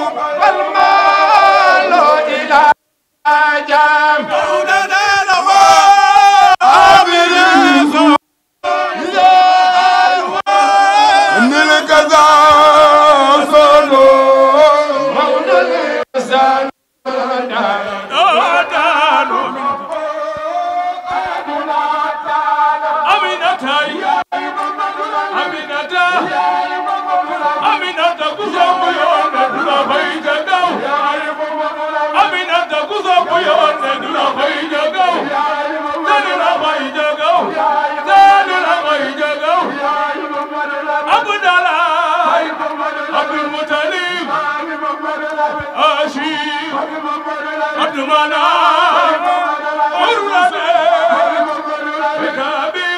والمال إلى جام إن الكذا صلو مولى الإنسان عبد المنان عربي بكابي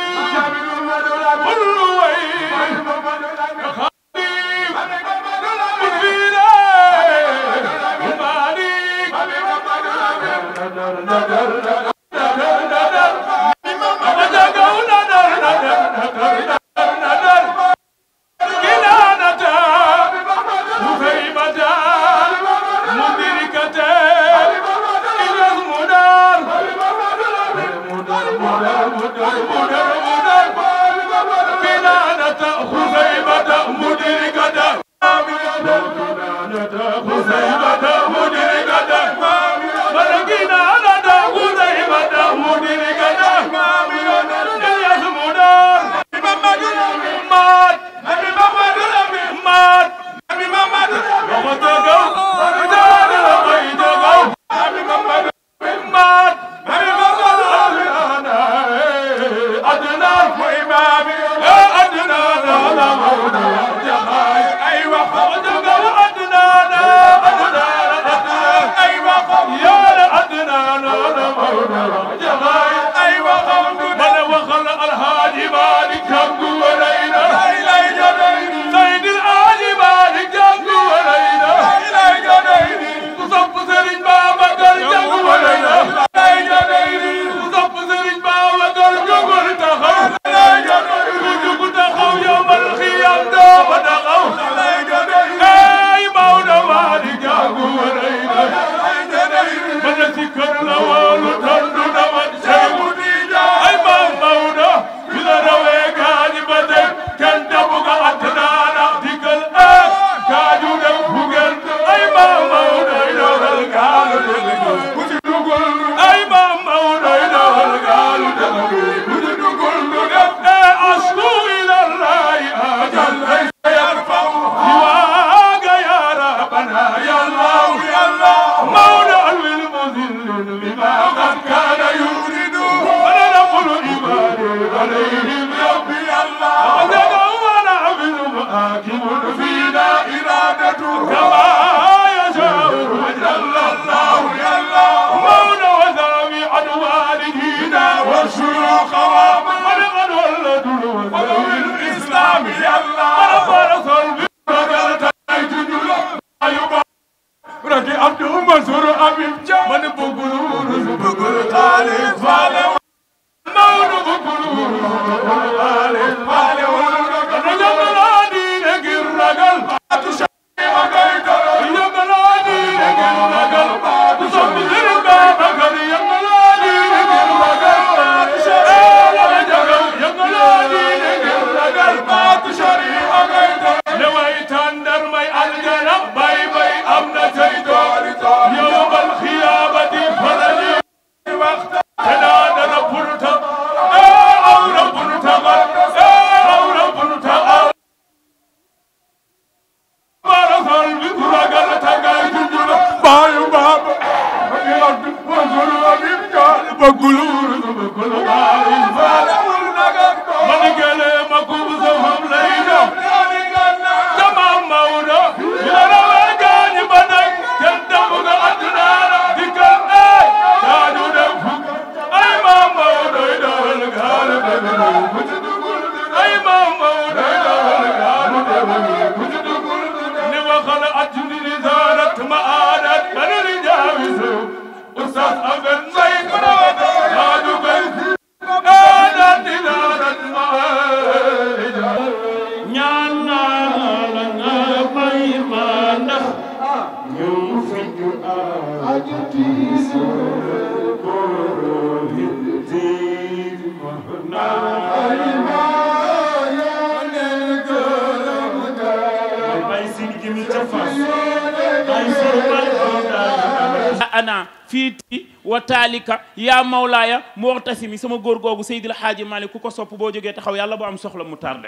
ana fiiti wa taalika yaa mawlaaya muxtasimi sama góor googu Seydil Xaaji Malik ku ko sopp boo jógee taxaw yàlla boo am soxla mu tardé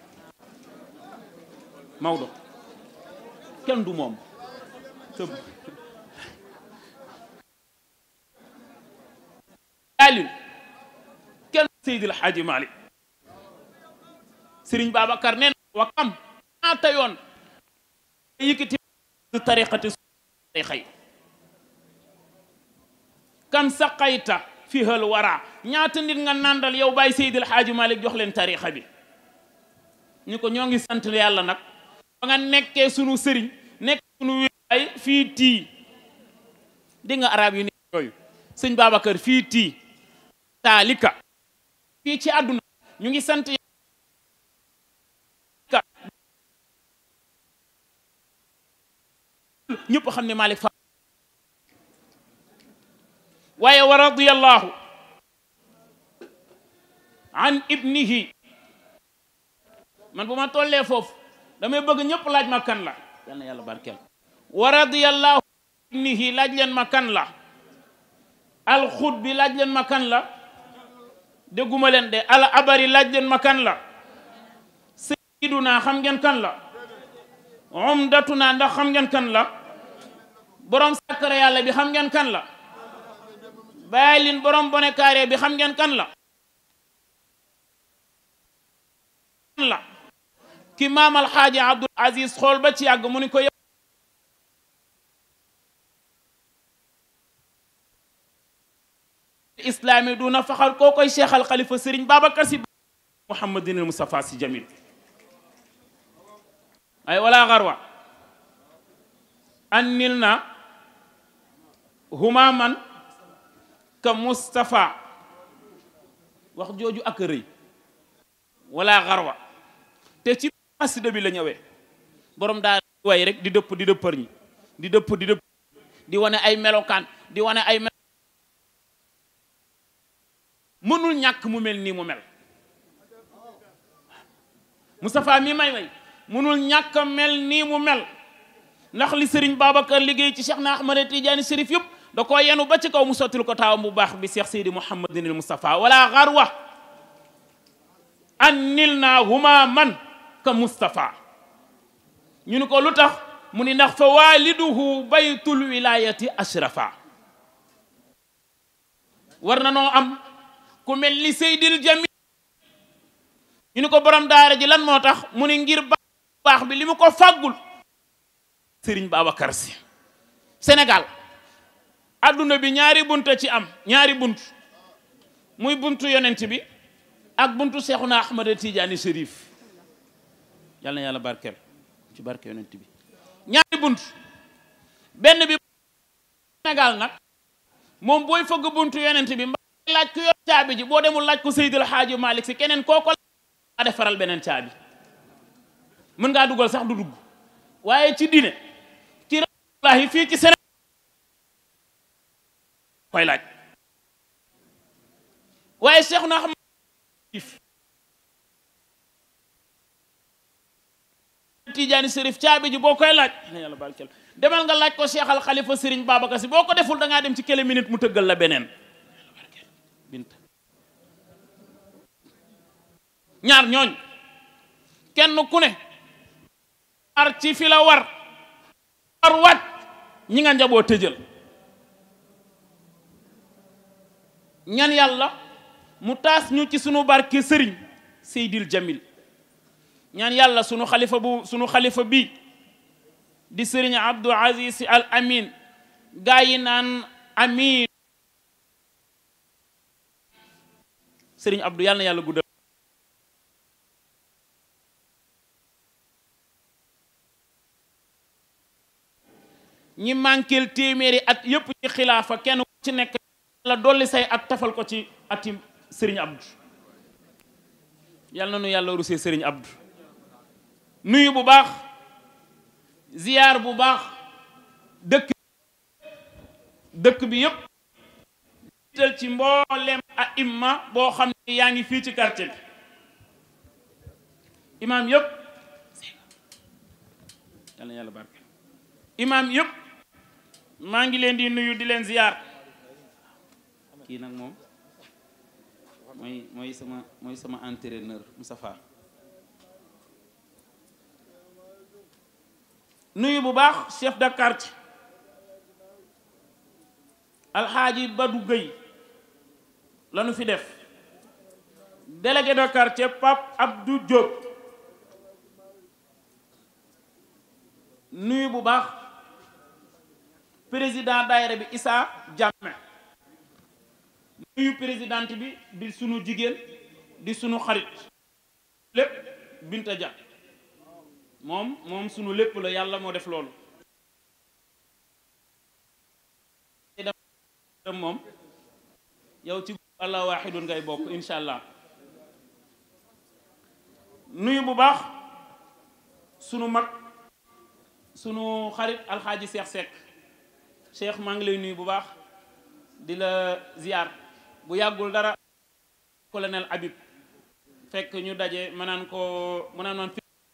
Maodo kenn du moom sëb Aliou kenn Seydil Xaaji Malik Sëriñ Babacar nee na wa kam ñaata yoon yëkkati tariqati tariqa yi kam saqayta fi hal wara ñaata nit nga nandal yow bàyyi Seydil Xaaji Malik jox leen tariqa bi ñu ko ñoo ngi sant yàlla nag ba nga nekkee sunu sëriñ nekk sunu wilaay fii tii di nga arab yi ni yooyu sëñ Babacar fii tii taalika fii ci àdduna ñu ngi sant ñëpp xam ne Malick fa waaye wa radiyallahu an ibnihi man bu ma tollee foofu damay bëgg ñëpp laaj ma kan la yal na yàlla barkeel wa radiyallahu an ibnihi laaj leen ma kan la alxut bi laaj leen ma kan la dégguma leen de al abari laaj leen ma kan la sayiduna xam ngeen kan la umdatuna ndax xam ngeen kan la borom sakkara yàlla bi xam ngeen kan la bàyyilin borom bone kaare bi xam ngeen kan la kan la ki maam alxaaji abdul aziz xool ba ci yàgg mu ni ko yow islaami duna faxar koo koy cheikh al xalifa sëriñ babacar si muhammadin al mustafa si jamil ay wala garwa annil na humaman ka Moustapha wax jooju ak rëy wala garwa te ci xasida bi la ñëwee borom daa way rek di dëpp di dëppër ñi di dëpp di dëpp di wane ay melokaan di wane ay melo mënul ñàkk mu mel nii mu mel Moustapha mi may way mënul ñàkk a mel nii mu mel ndax li Serigne Babacar liggéey ci Cheikh na Ahmad Tidiane Chérif yëpp da koo yenu ba ci kaw mu sottil ko taawam bu baax bi Cheikh Seydi Mouhamadin il Moustapha wala garwa annil naa huma man ka Moustapha ñu ni ko lu tax mu ni ndax fa waliduhu baytul wilayati ashrafa war na noo am ku mel ni Seydil Jamil ñu ni ko borom daara ji lan moo tax mu ni ngir baax bi li mu ko fàggul Sëriñ Babacar Si Sénégal adduna bi ñaari bunt ci am ñaari bunt muy buntu yonent bi ak buntu Seexuna Ahmada Tijaani Chérif yal na yàlla barkeel ci barke yonent bi ñaari bunt benn bi Sénégal nag moom booy fëgg buntu yonent bi mbaa laaj ko yor caabi ji boo demul laaj ko Seydil Xaaji Malik Si keneen kooko a defaral beneen caabi mën ngaa dugal sax du dugg waaye ci dine ci rasulullahi fii ci Sénégal koy laaj waaye Cheikh na xam Tijaani Sërif caabi ji boo koy laaj na yàlla barkeel demal nga laaj ko Cheikh al Xalifa Sëriñ Babacar Si boo ko deful da ngaa dem ci kele minute mu tëggal la beneen bint ñaar ñooñ kenn ku ne ar ci fi la war war wat ñi nga njaboo tëjal ñan yàlla mu taas ñu ci sunu barke sëriñ Seydil Jamil ñaan yàlla sunu xalifa bu sunu xalifa bi di sëriñ Abdou Aziz Sy Al Amin gaa yi naan amin sëriñ Abdou yàlla na yàlla guddal ñi manqueel téeméeri at yépp ci xilaafa kenn ku ci nekk la dolli say at tafal ko ci ati sëriñ Abdou yal na nu yàlla rusee sëriñ Abdou nuyu bu baax ziyaar bu baax dëkk dëkk bi yëpp jiital ci mboolem a imma boo xam ne yaa ngi fii ci quartier bi imaam yëpp yal na yàlla barke imaam yëpp maa ngi leen di nuyu di leen ziyaar kii nag moom mooy mooy sama mooy sama entraîneur Moustapha nuyu bu baax chef de quartier alxaaji Badou Gueye lanu fi def délégué de quartier Pape Abdou Diop nuyu bu baax président daayira bi Issa Diame nuyu présidente bi di sunu jigéen di sunu xarit lépp Binta Dia moom moom sunu lépp la yàlla moo def loolu moom yow ci allah waaxidun ngay bokk insha allah nuyu bu baax sunu mag sunu xarit alxaaji Seex Sekk Cheikh maa ngi lay nuyu bu baax di la ziar bu yàggul dara colonel Habib fekk ñu daje ma naan ko ma naan man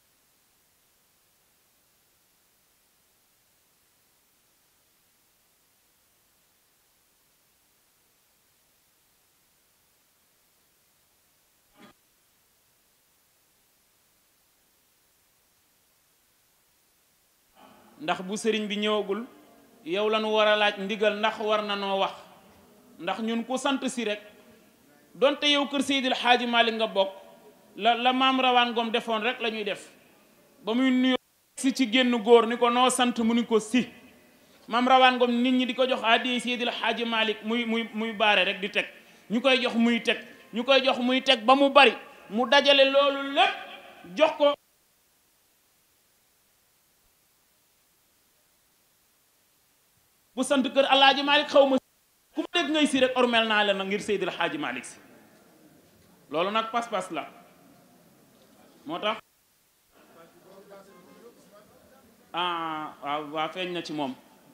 ndax bu sëriñ bi ñëwagul yow la ñu war a laaj ndigal ndax war na noo wax ndax ñun ku sant si rek donte yow kër Seydil Xaaji Malik nga bokk la la maam rawaan ngoom defoon rek la ñuy def ba muy nuyoo si ci génn góor ni ko noo sant mu ni ko si maam rawaan ngoom nit ñi di ko jox addi Seydil Xaaji Malik muy muy muy baare rek di teg ñu koy jox muy teg ñu koy jox muy teg ba mu bari mu dajale loolu lépp jox ko bu sant kër alaaji Malick xaw ma ku ma dégg ngay si rek ormel naa leen nag ngir Seydil Xaaji Malick si loolu nag pas-pas la moo tax ah waaw waa feeñ na ci moom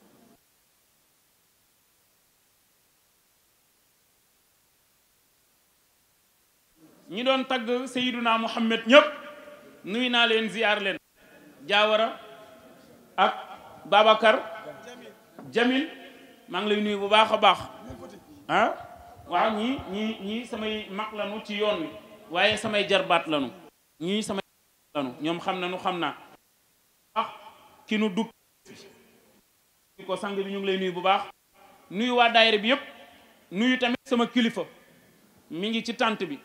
ñi doon tagg Seyduna Muhammad ñëpp nuy naa leen ziyaar leen jaawara ak Babacar Jamil maa ngi lay nuyu bu baax a baax ah waaw ñii ñii ñii samay mag lanu ci yoon wi waaye samay jarbaat lanu ñii samay lanu ñoom xam na nu xam naa ah ki nu dugg ko sang bi ñu ngi lay nuyu bu baax nuyu waa daayira bi yëpp nuyu tamit sama kilifa mi ngi ci tànt bi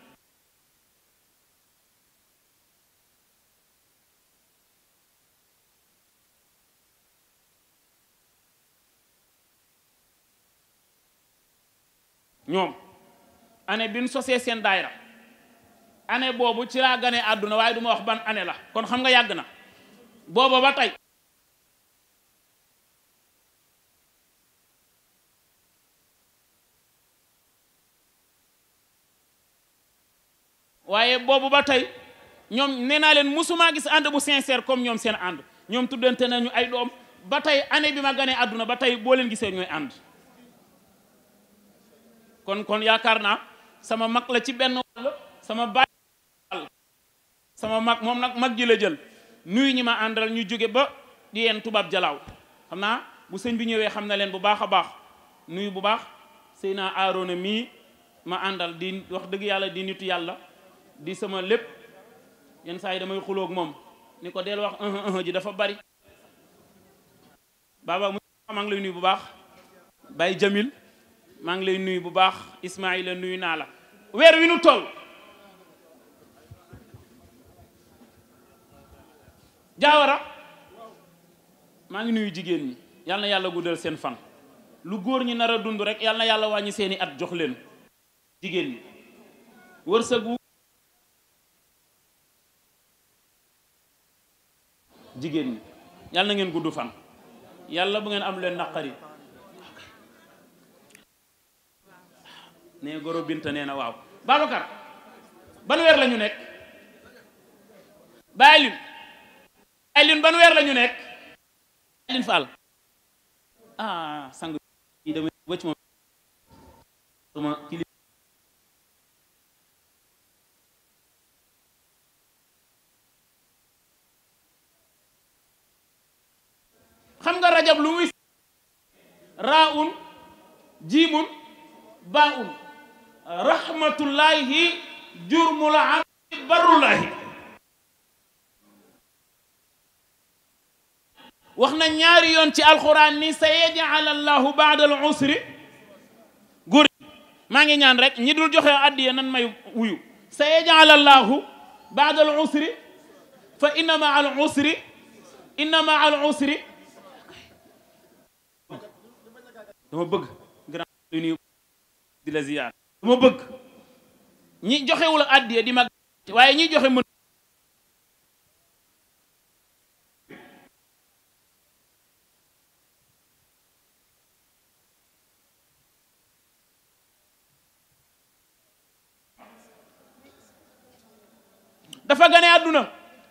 ñoom année bi ñu sosee seen daayira année boobu ci laa gane àdduna waaye du ma wax ban année la kon xam nga yàgg na booba ba tey waaye boobu ba tey ñoom nee naa leen musumaa gis ànd bu sincère comme ñoom seen ànd ñoom tuddante nañu ay doom ba tey année bi ma ganee àdduna ba tey boo leen gisee ñooy ànd kon kon yaakaar naa sama mag la ci benn wàll sama baay sama mag moom nag mag ji la jël nuyu ñi ma àndal ñu jóge ba di yeen tubaab jalaaw xam naa bu sëñ bi ñëwee xam na leen bu baax a baax nuyu bu baax sëy naa aaroona mii ma àndal di wax dëgg yàlla di nitu yàlla di sama lépp yenn saa yi damay xuloog moom ni ko del wax un un ji dafa bari baaba mu maa ngi lay nuyu bu baax Baye Jamil maa ngi lay nuyu bu baax Ismaïla nuyu naa la weer wi nu toll jaawara maa ngi nuyu jigéen ñi yal na yàlla guddal seen fan lu góor ñi nar a dund rek yal na yàlla wàññi seeni at jox leen jigéen ñi wërsëgu jigéen ñi yal na ngeen gudd fan yàlla bu ngeen am leen naqari nee goro binta nee na waaw Babacar ban weer la ñu nekk Baye Lune Baye Lune ban weer la ñu nekk Baye Lune Fall ah sang yi damay ba ci moom sama kili xam nga rajab lu muy raun jiimun baun rahmatullahi jurmul abdi barullahi wax na ñaari yoon ci alxuraan ni sa yaj'al allahu baada al usri góor maa ngi ñaan rek ñi dul joxe addiya nan may wuyu sa yaj'al allahu baada al usri fa inna ma al usri inna ma al usri dama bëgg grand lu nuyu di la ziyaar dama bëgg ñi joxewul addiya di mag waaye ñi joxe mën dafa gane àdduna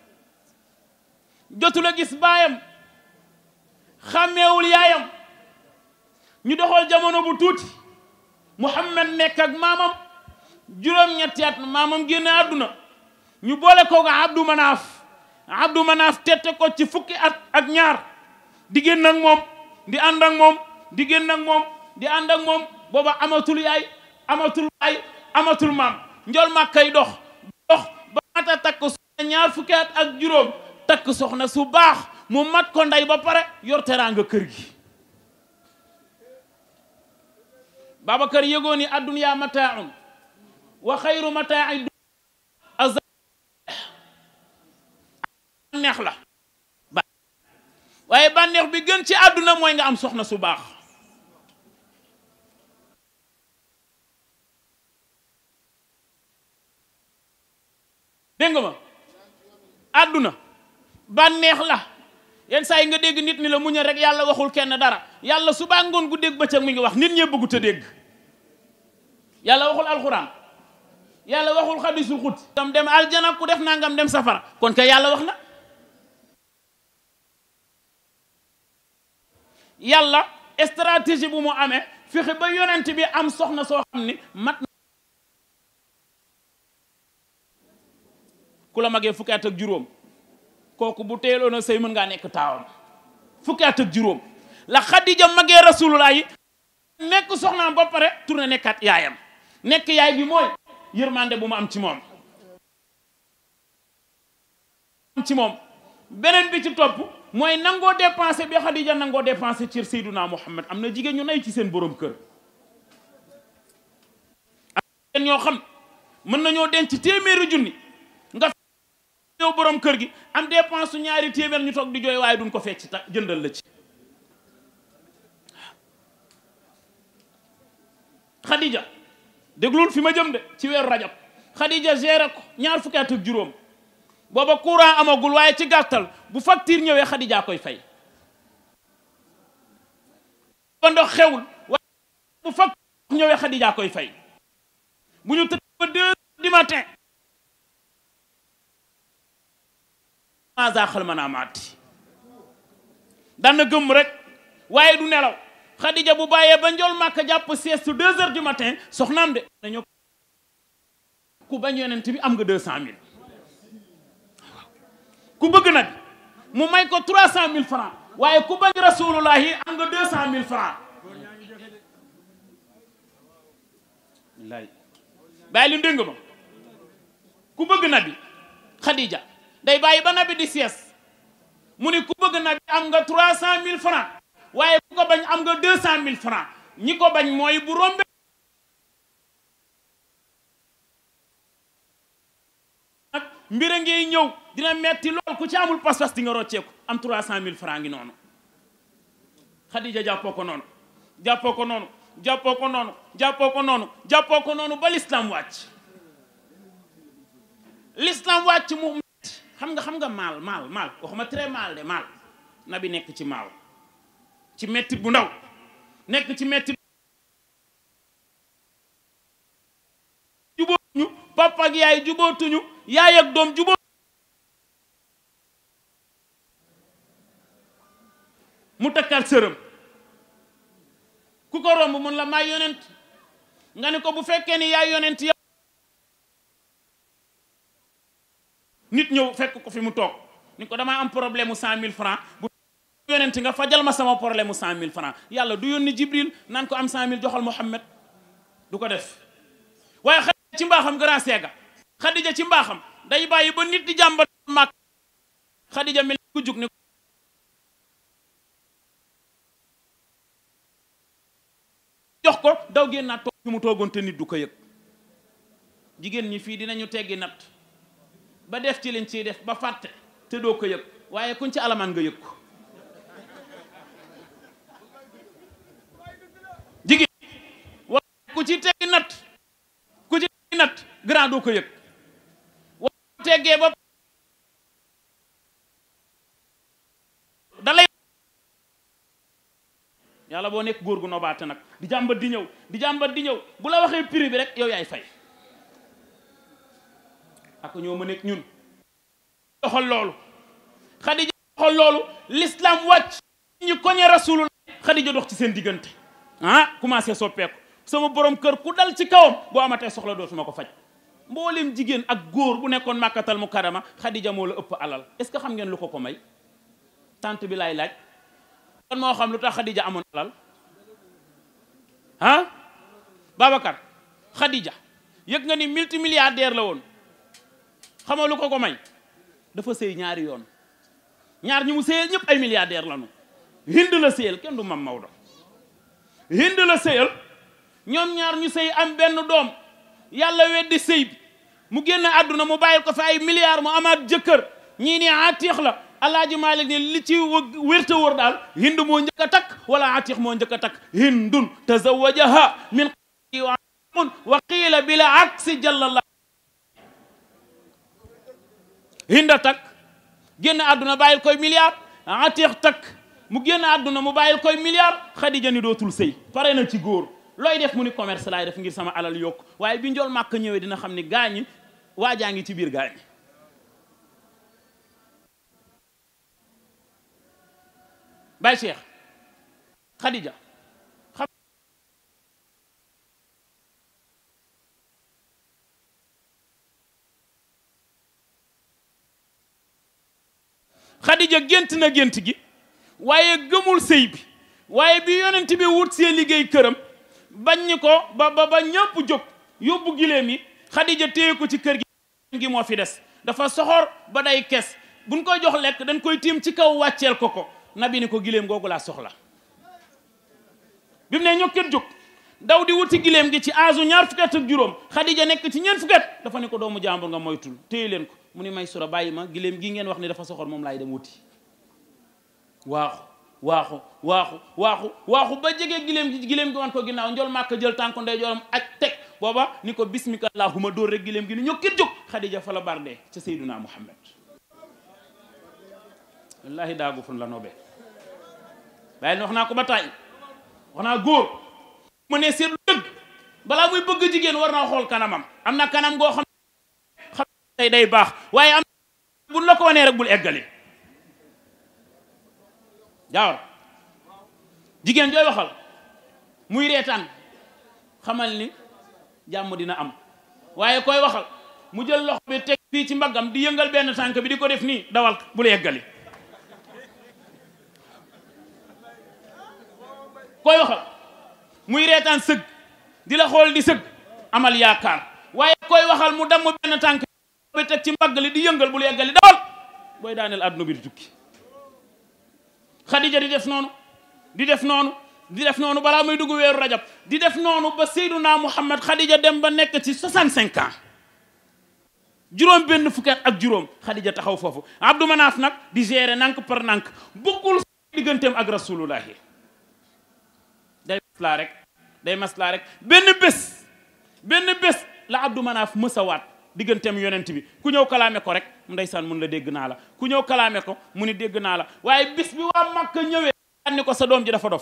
jotul a gis baayam xàmmeewul yaayam ñu doxal jamono bu tuuti Muhammad nekk ak maamam juróom-ñetti at maamam génne àdduna ñu boole ko nga Abdou Manaaf Abdou Manaaf tette ko ci fukki at ak ñaar di génn ak moom di ànd ak moom di génn ak moom di ànd ak moom booba amatul yaay amatul baay amatul maam njol màkkay dox dox ba mata takk soxna ñaar fukki at ak juróom takk soxna su baax mu mat ko ndey ba pare yor teraanga kër gi Babacar yëgoo ni adduniyaa mataaun wa xayru mataai az bànneex la ba waaye bànneex bi gën ci àdduna mooy nga am soxna su baax dégg nga ma àdduna bànneex la yenn saa yi nga dégg nit ni la muñal rek yàlla waxul kenn dara yàlla subaa ngoon gu dégg bëccëg mi ngi wax nit ñee bëggut a dégg yàlla waxul alxuraan yàlla waxul xadisul xut tam dem aljana ku def nangam dem safara kon kay yàlla wax na yàlla stratégie bu mu amee fexe ba yonent bi am soxna soo xam ni mat na ku la magee fukki at ak juróom kooku bu teeloon a sëy mën ngaa nekk taawam fukki at ak juróom la xadija magee rasulullah yi nekk soxnaam ba pare tourné nekkat yaayam nekk yaay bi mooy yërmande bu mu am ci moom am ci moom beneen bi ci topp mooy nangoo dépensé bi xadija nangoo dépensé ci Seyduna Muhammad am na jigéen ñu nay ci seen borom kër am jigéen ñoo xam mën nañoo denc téeméeri junni nga yow borom kër gi am dépense su ñaari téeméer ñu toog di jooy waaye duñ ko fecc ta jëndal la ci Khadija déglul fi ma jëm de ci weeru rajab Khadija géré ko ñaar fukki at ak juróom booba courant amagul waaye ci gàttal bu facture ñëwee Khadija koy fay ba ndox xewul waaye bu facture ñëwee Khadija koy fay bu ñu tëdd ba deux du matin maasa xal mën a maati daan na gëmm rek waaye du nelaw Khadija bu bàyyee ba njool màkk jàpp sieste deux heures du matin soxnaam de dañoo ku bañ yonent bi am nga deux cent mille ku bëgg nag mu may ko trois cent mille francs waaye ku bañ rasulullahi am nga deux cent mille francs wallaay bàyyi li ndëng ma ku bëgg nabi Khadija day bàyyi ba nabi di sieste mu ni ku bëgg nabi am nga trois cent mille francs waaye ku ko bañ am nga deux cent mille francs ñi ko bañ mooy bu rombe nag mbir a ngiy ñëw dina metti lool ku ci amul pas-pas di nga rocceeku am trois cent mille francs ngi noonu Khadija jàppoo ko noonu jàppoo ko noonu jàppoo ko noonu jàppoo ko noonu jàppoo ko noonu ba l'islam wàcc l'islam wàcc mu metti xam nga xam nga maal maal maal waxuma très mal de maal na bi nekk ci maal ci metti bu ndaw nekk ci metti jubóotuñu papa ak yaay jubóotuñu yaay ak doom jubóo mu takkal sërëm ku ko romb mun la maay yonent nga ni ko bu fekkee ni yaay yonent yow nit ñëw fekk ko fi mu toog ni ko damaa am problème mu cent mille francs bu yonent nga fajal ma sama problème mu cent mille francs yàlla du yónni jibril naan ko am cent mille joxal Muhammad du ko def waaye xadija ci mbaaxam grand seega xadija ci mbaaxam day bàyyi ba nit di jàmbat màkk xadija mel ku jug ni jox ko daw génn naa toog fi mu toogoon te nit du ko yëg jigéen ñi fii dinañu teggi natt ba def ci liñ ciy def ba fàtte te doo ko yëg waaye kuñ ci alamaan nga yëg ko jigéen waaye ku ci teggi natt ku ci teggi natt grand doo ko yëg waaye teggee ba dalay yàlla boo nekk góor gu nobaate nag di jàmbat di ñëw di jàmbat di ñëw bu la waxee prix bi rek yow yaay fay ak ñoo ma nekk ñun doxal loolu xadija doxal loolu l'islam wàcc ñu koñe rasulullah xadija dox ci seen diggante ah commencé soppeeku sama borom kër ku dal ci kawam boo amatee soxla dootuma ko faj mboolem jigéen ak góor bu nekkoon màkkatal mu karama xadija moo la ëpp alal est-ce que xam ngeen lu ko ko may tant bi laay laaj kon moo xam lu tax xadija amoon alal ah Babacar xadija yëg nga ni multimilliardaire la woon xamoo lu ko ko may dafa sëy ñaari yoon ñaar ñi mu sëyal ñëpp ay milliardaire lañu hind la sëyal kenn du mam Maodo hind la sëyal ñoom ñaar ñu sëy am benn doom yàlla weddi sëy bi mu génn àdduna mu bàyyil ko fi ay milliards mu amaat jëkkër ñii ni atiix la alaaji Malik ni li ci wérta wóor daal hind moo njëkk a takk wala atiix moo njëkk a takk hindun tazawajaha min wa qiila bila aksi jallallah hinda takk génn àdduna bàyyil koy milliard atiix takk mu génn àdduna mu bàyyil koy milliard xadija ni dootul sëy pare na ci góor looy def mu ni commerce laay def ngir sama alal yokk waaye bi njool màkk ñëwee dina xam ni gaañi waajaa ngi ci biir gaañi Baye Cheikh Khadija xam Khadija gént na gént gi waaye gëmul sëy bi waaye bi yonent bi wut see liggéey këram bañ ñi ko ba ba ba ñëpp jóg yóbbu gileem yi Khadija téye ko ci kër gi gi moo fi des dafa soxor ba day kes buñ koy jox lekk dañ koy tiim ci kaw wàcceel ko ko nabi ni ko gileem googu laa soxla bi mu ne ñokket jóg daw di wuti gileem gi ci aasu ñaar fukki at ak juróom Khadija nekk ci ñeent fukki at dafa ne ko doomu jàmbur nga moytul téye leen ko mu ni may sura bàyyi ma gileem gi ngeen wax ni dafa soxor moom laay dem wuti waaxu waaxu waaxu waaxu waaxu ba jege gileem gi gileem gi wan ko ginnaaw njol màkk jël tànku ndeyjooram ak teg booba ni ko bismika allahuma dóor rek gileem gi ni ñokket jóg Khadija fa la bardee ca Seyduna Muhammad wallahi daagu fun la nobe bàyyi wax naa ko ba tàyyi wax naa góor mu ne seetlu dëgg balaa muy bëgg jigéen war naa xool kanamam am na kanam goo xam xam tey day baax waaye am buñ la ko wanee rek bul eggali jaawar jigéen jooy waxal muy reetaan xamal ni jàmm dina am waaye koy waxal mu jël loxo bi teg fii ci mbaggam di yëngal benn tànk bi di ko def nii dawal bul eggali koy waxal muy reetaan sëgg di la xool di sëgg amal yaakaar waaye koy waxal mu damm benn tànk bi teg ci mbagg li di yëngal bul yeggali dawal booy daaneel àdduna bi di tukki Khadija di def noonu di def noonu di def noonu balaa muy dugg weeru rajab di def noonu ba Seyduna Muhammad Khadija dem ba nekk ci 65 ans juróom benn fukki at ak juróom Khadija taxaw foofu Abdou Manaf nag di gérer nank par nank bëggul digganteem ak rasulullahi day maslaa rek day maslaa rek benn bés benn bés la Abdou Manaf mësawaat digganteem yonent bi ku ñëw kalaame ko rek ndeysaan mun la dégg naa la ku ñëw kalaame ko mu ni dégg naa la waaye bis bi waa Makka ñëwee ni ko sa doom ji dafa dof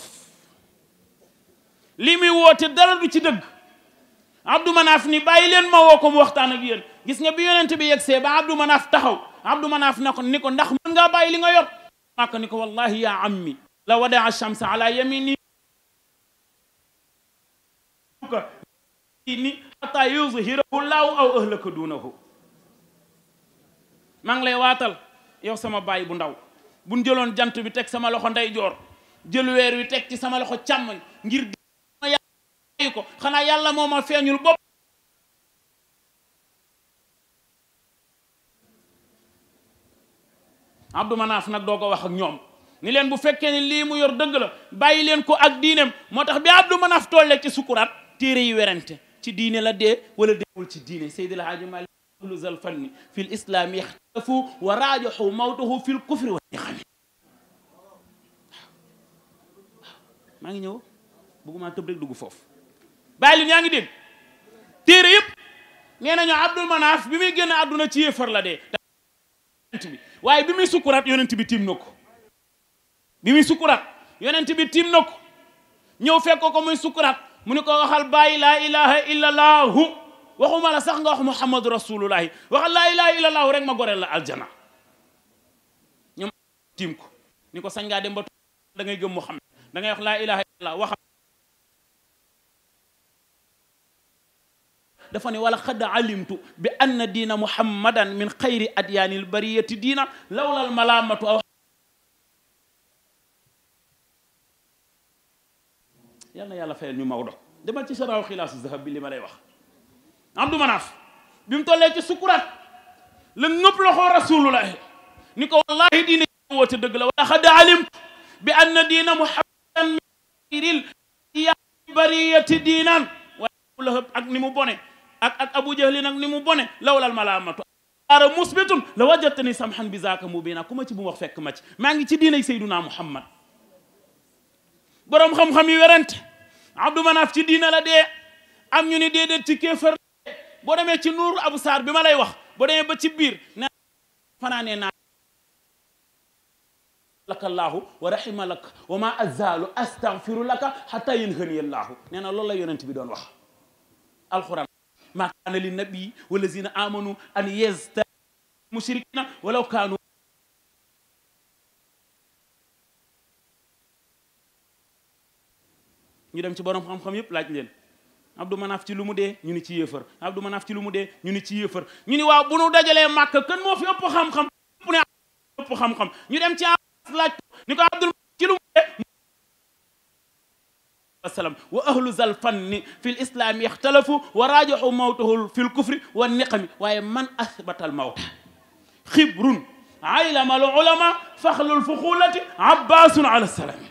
lii muy woote dara du ci dëgg Abdou Manaf ni bàyyi leen ma woo ko mu waxtaan ak yéen gis nga bi yonent bi yegsee ba Abdou Manaf taxaw Abdou Manaf na ko ni ko ndax mën ngaa bàyyi li nga yor Makka ni ko wallahi ya ammi la wadaa shamsa ala yamini ni xataa yuzhirahu laahu aw ahlaka duunahu maa ngi lay waatal yow sama baay bu ndaw buñ jëloon jant bi teg sama loxo ndeyjoor jël weer wi teg ci sama loxo càmmoñ ngir ma yàlla ko xanaa yàlla moo ma feeñul bopp Abdou Manaf nag doo ko wax ak ñoom ni leen bu fekkee ni lii mu yor dëgg la bàyyi leen ko ak diineem moo tax bi Abdou Manaf tollee ci sukuraat téere yi werante ci diine la dee wala deewul ci diine Seydi El Hadji Malick ahlu zal fanni fi l islaami ixtalafu wa raajaxu mawtahu fi l kufri wa niqami maa ngi ñëw bëgguma tëb rek dugg foofu bàyyi leen yaa ngi dégg téere yëpp nee nañu Abdou Manaf bi muy génn àdduna ci yéefar la dee bi waaye bi muy sukuraat yonent bi tiim na ko bi muy sukuraat yonent bi tiim na ko ñëw fekk ko muy sukuraat mu ni ko waxal bàyyi laa ilaha illa allahu waxuma la sax nga wax muhammadu rasulullahi waxal laa ilaha illa allahu rek ma goreel la aljana ñoom tiim ko ni ko sañ ngaa dem ba da ngay gëm muhammad da ngay wax laa ilaha illa allah waxal dafa ne wala xad alimtu bi anna diina muhammadan min xayri adyaanil bariyati diina lawlal malaamatu aw yal na yàlla fayal ñu Maodo demal ci saraaw xilaasu zahab bi li ma lay wax Abdou Manaf bi mu tollee ci sukuraat la ngëpp loxoo rasulullahi ni ko wallahi diina woote dëgg la wala xad alimtu bi anna diina muhammadan min xayril adyaanil bariyati diinan waaye lahëb ak ni mu bone ak ak abu jahli nag ni mu bone lawlal malaamatu ara musbitun la wajatani samhan bi zaaka mubina ku ma ci bu wax fekk ma ci maa ngi ci diinay sayduna muhammad boroom xam-xam yi werante abdou manaf ci diina la dee am ñu ni déedéet ci kéefër boo demee ci nuuru abu saar bi ma lay wax boo demee ba ci biir ne fanaanee naa laka llaahu wa rahima laka wa ma azalu astaghfiru laka hatta yanhaniya llaahu nee na loolu la yonent bi doon wax alquran ma kaana li nabii walazina amanu an yesta mushrikina walaw kaanu ñu dem ci borom xam-xam yëpp laaj leen Abdou Manaf ci lu mu dee ñu ni ci yéefar Abdou Manaf ci lu mu dee ñu ni ci yéefar ñu ni waaw bu nu dajalee màkk kan moo fi ëpp xam-xam ëpp ne ëpp xam-xam ñu dem ci laaj ko ni ko Abdul ci lu mu dee wasalam wa ahlu zal fanni fi l islami ixtalafu wa rajaxu mawtahu fi l kufri wa niqami waaye man asbata al mawta xibrun aylama al ulama faxlul fuxulati abbasun ala salami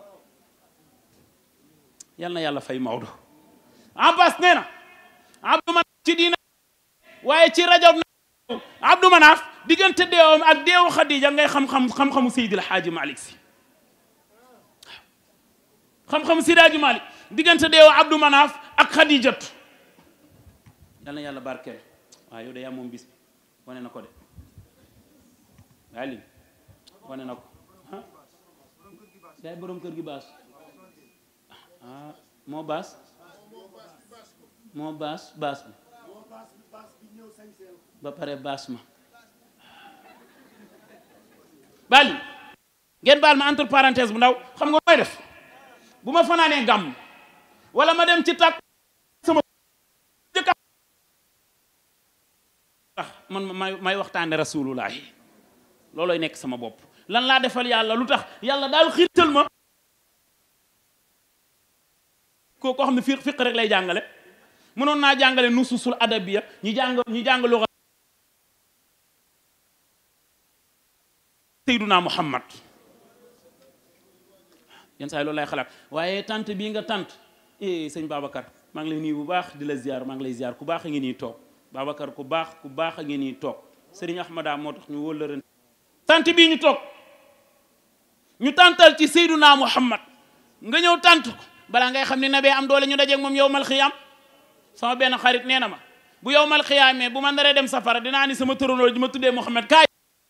yal na yàlla fay Maodo abbas nee na abdou manaf ci diina waaye ci rajab na abdou manaf diggante deewam ak deewu xadija ngay xam-xam xam-xamu seydil xaaji malik si xam-xam sidaaji malik diggante deewu abdou manaf ak xadijatu yal na yàlla barkeel waaw yow de yaa moom bis bi wane na ko de waa lim wane na ko ah yaay borom kër gi baas ah moo baas moo baas baas bi ba pare baas ma bali ngeen baal ma entre parenthèse bu ndaw xam nga mooy def bu ma fanaanee gàmm wala ma dem ci tàkk sama jëkka tax man may may waxtaane rasulullahi loolooy nekk sama bopp lan laa defal yàlla lu tax yàlla daal xiirtal ma ko koo xam ne fiq fiq rek lay jàngale mënoon naa jàngale nususul adabiya ñi jàng ñi jàng luga Seyduna Muhammad yenn saa yi loolu lay xalaat waaye tant bii nga tant eh sëñ Babacar maa ngi lay nuyu bu baax di la ziar maa ngi lay ziar ku baax a ngi nii toog Babacar ku baax ku baax a ngi nii toog Serigne Ahmada moo tax ñu wóllëran tant bii ñu toog ñu tantal ci Seyduna Muhammad nga ñëw tant ko balaa ngay xam ne nabee am doole ñu dajeeg moom yow mal xiyaam sama benn xarit nee na ma bu yow mal xiyaamee bu ma naree dem safara dinaa ni sama tërandoo ji ma tuddee Muhammad kaay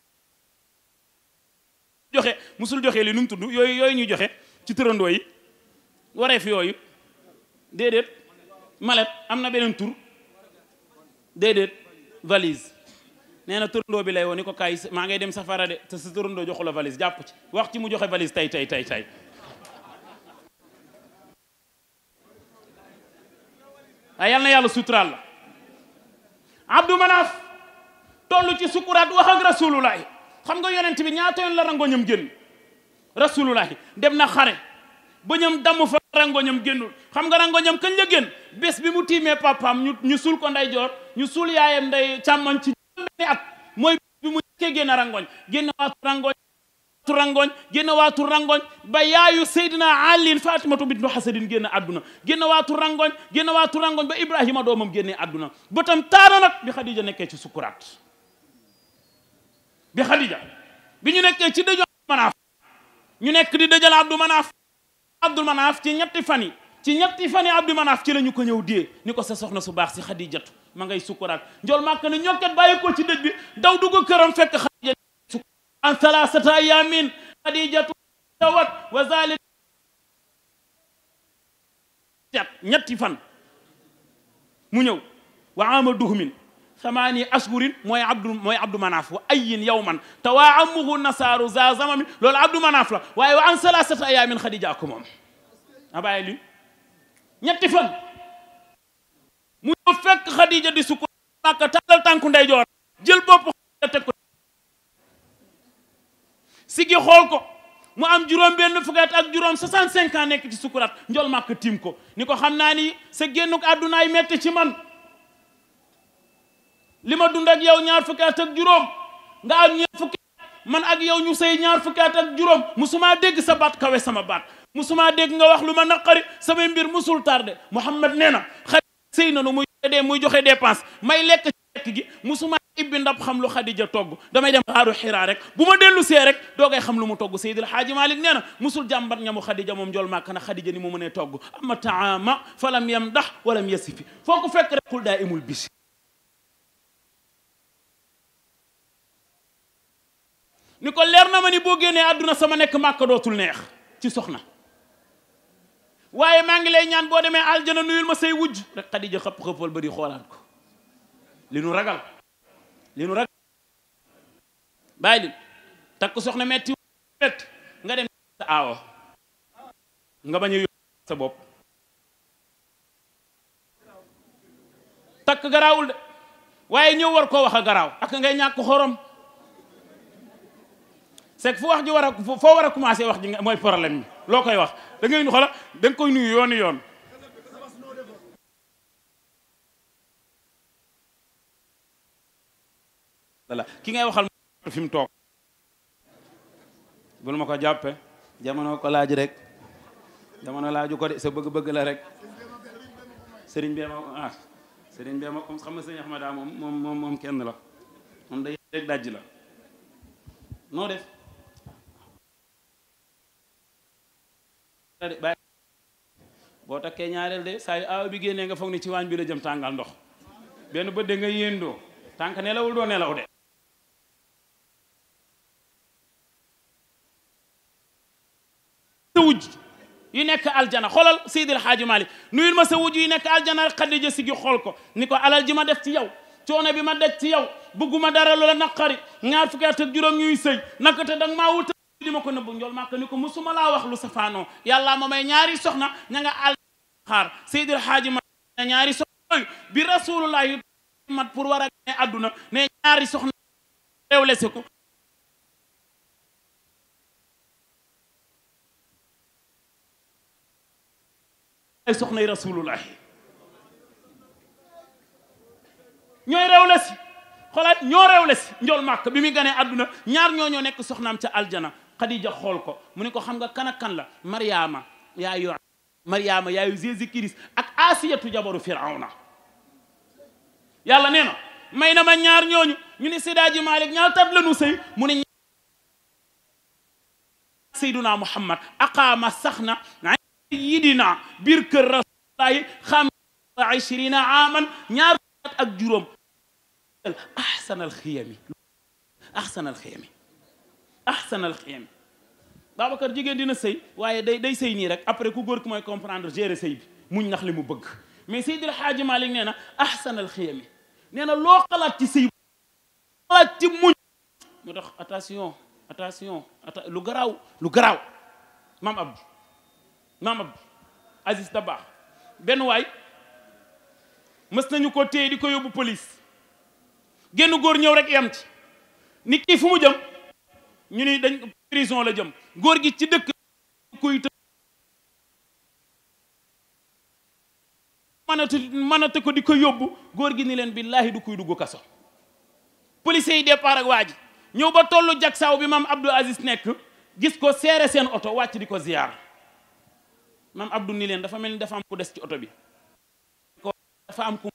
joxe musul joxe li nu mu tudd yooyu yooyu ñuy joxe ci tërandoo yi wareef yooyu déedéet malet am na beneen tur déedéet valise nee na tërandoo bi lay woo ni ko kaay maa ngay dem safara de te sa tërandoo joxu la valise jàpp ci wax ci mu joxe valise tey tey tey tey waaye yal na yàlla suturaal la abdou manaaf toll ci sukuraat wax ak rasulullahi xam nga yonent bi ñaata yoon la rangoñam génn rasulullahi dem na xare ba ñam damm fa rangoñam génnul xam nga rangoñam kañ la génn bés bi mu tiimee papaam ñu ñu suul ko nday joor ñu suul yaayam nday càmmoñ ci benn at mooy bi mu njëkkee génn rangoñ génn waatu rangoñ waatu rangoñ génn waatu rangoñ ba yaayu Seydina Ali Fatimatu bintu Hasadin génn àdduna génn waatu rangoñ génn waatu rangoñ ba Ibrahima doomam génnee àdduna ba tam taana nag bi Khadija nekkee ci sukuraat bi Khadija bi ñu nekkee ci dëju Manaaf ñu nekk di dëjal Abdou Manaaf Abdou Manaaf ci ñetti fan yi ci ñetti fan yi Abdou Manaaf ci la ñu ko ñëw dee ni ko sa soxna su baax si Xadijatu ma ngay sukkuraat njool màkk ne ñokket bàyyi ko ci dëj bi daw dugg këram fekk Xadija an thalathata ayamin Xadijatu tawat wa zalik ñetti fan mu ñëw wa ama duhmin ثمانية أشهر موي عبد موي عبد مناف وأي يوما تواعمه النصارى ذا زمن لول عبد مناف لا واي وعن ثلاثة أيام من خديجة أكمم أباي لي ñetti fan mu ñëw fekk Khadija di sukk Makka tàllal tànku ndeyjoor jël bopp teg ko sigi xool ko mu am juróom benn fukki at ak juróom 65 ans nekk ci sukuraat njol Makka tiim ko ni ko xam naa ni sa génnuk àddunaay metti ci man li ma dund ak yow ñaar fukki at ak juróom nga am ñaar fukki man ak yow ñu sëy ñaar fukki at ak juróom musuma dégg sa baat kawe sama baat musuma dégg nga wax lu ma naqari samay mbir musul tardé Muhammad nee na xarit sëy na nu muy dee muy joxe dépense may lekk ci lekk gi musuma ibbi ndab xam lu Xadija togg damay dem xaaru xiraa rek bu ma dellu see rek doogay xam lu mu togg Seydil Haaji Malik nee na musul jàmbat ñamu Xadija moom jol màkk na Xadija ni mu mënee togg ama taama falam yam ndax walam yasifi foo ko fekk rek xul daa imul bisi ni ko leer na ma ni boo génnee àdduna sama nekk màkka dootul neex ci soxna waaye maa ngi lay ñaan boo demee aljana nuyul ma say wujj rek Xadija xëpp xëppal ba di xoolaat ko li nu ragal li nu ragal bàyyi li takk soxna metti metti nga dem sa aawo nga bañ a yóbbu sa bopp takk garaawul de waaye ñëw war koo wax a garaaw ak ngay ñàkk xorom c'est que fu wax ji war a foo war a commencé wax ji nga mooy problème bi loo koy wax da ngay xola da nga koy nuyu yooni yoon voilà ki ngay waxal fi mu toog bul ma ko jàppe jamono ko laaj rek jamono laaju ko de sa bëgg-bëgg la rek sëriñ bee ma ah sëriñ bee ma comme xam nga sëriñ Ahmada moom moom moom moom kenn la moom day rek dajj la noo def bàyyi boo takkee ñaareel de saa yu aaw bi génnee nga foog ni ci waañ bi la jëm tàngal ndox benn bët de nga yéendoo tànk nelawul doo nelaw de sa wujj yi nekk aljana xoolal Seydil Hadji Malick nuyul ma sa wujj yi nekk aljana rek Xadija si gi xool ko ni ko alal ji ma def ci yow coono bi ma daj ci yow bëgguma dara loola naqari ñaar fukki at ak juróom ñuy sëy naka te danga maa wuta di ma ko nëbbu njool màkk ni ko musuma laa wax lu safaanoo yàlla ma may ñaari soxna ña nga al xaar Seydil Hadji ma ñaari soxna yooyu bi rasulullah yu mat pour war a ne àdduna ne ñaari soxna réewle si ko ay soxnay rasulullah ñooy réewle si xoolaat ñoo réewle si njool màkk bi muy ganee àdduna ñaar ñoo ñoo nekk soxnaam ca aljana Xadija xool ko mu ne ko xam nga kan ak kan la Mariama yaayu Mariama yaayu Jésus Christ ak Asiyatu jabaru Firawna yàlla nee na may na ma ñaar ñooñu ñu ne Sidaaji Malik ñaar tat la nu sëy mu ne Seyduna Muhammad aqaama sax na yidina biir kër rasulullahi xam ishirina aman ñaar ak juróom ahsanal xiyami ahsanal xiyami ahsanal xiyami Babacar jigéen dina sëy waaye day day sëy nii rek après ku góor ki mooy comprendre gérer sëy bi muñ nax li mu bëgg mais Seydil Hadji Malick nee na ahsanal xiyami nee na loo xalaat ci sëy xalaat ci muñ moo tax attention attention lu garaaw lu garaaw maam Abdou maam Abdou Aziz Dabakh benn waay mës nañu ko téye di ko yóbbu police génn góor ñëw rek yam ci nit ki fu mu jëm ñu ni dañ prison la jëm góor gi ci dëkk kuy të mënata mënata ko di ko yóbbu góor gi ni leen billaahi du kuy dugg kaso policiers yi départ ak waa ji ñëw ba tollu jak saaw bi maam Abdou Aziz nekk gis ko seere seen oto wàcc di ko ziyaar maam Abdou ni leen dafa mel ni dafa am ku des ci oto bi ko dafa am ku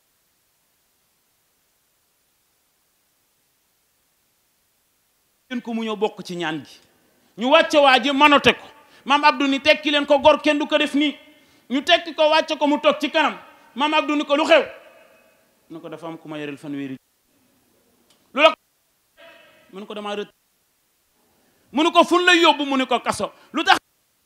leen ko mu ñëw bokk ci ñaan gi ñu wàcce waa ji manote ko maam Abdou ni tekki leen ko gor kenn du ko def nii ñu tekki ko wàcce ko mu toog ci kanam maam Abdou ni ko lu xew nu ko dafa am ku ma yoreel fanweeri lu la mu ne ko damaa rët mu ne ko fun lay yóbbu mu ne ko kaso lu tax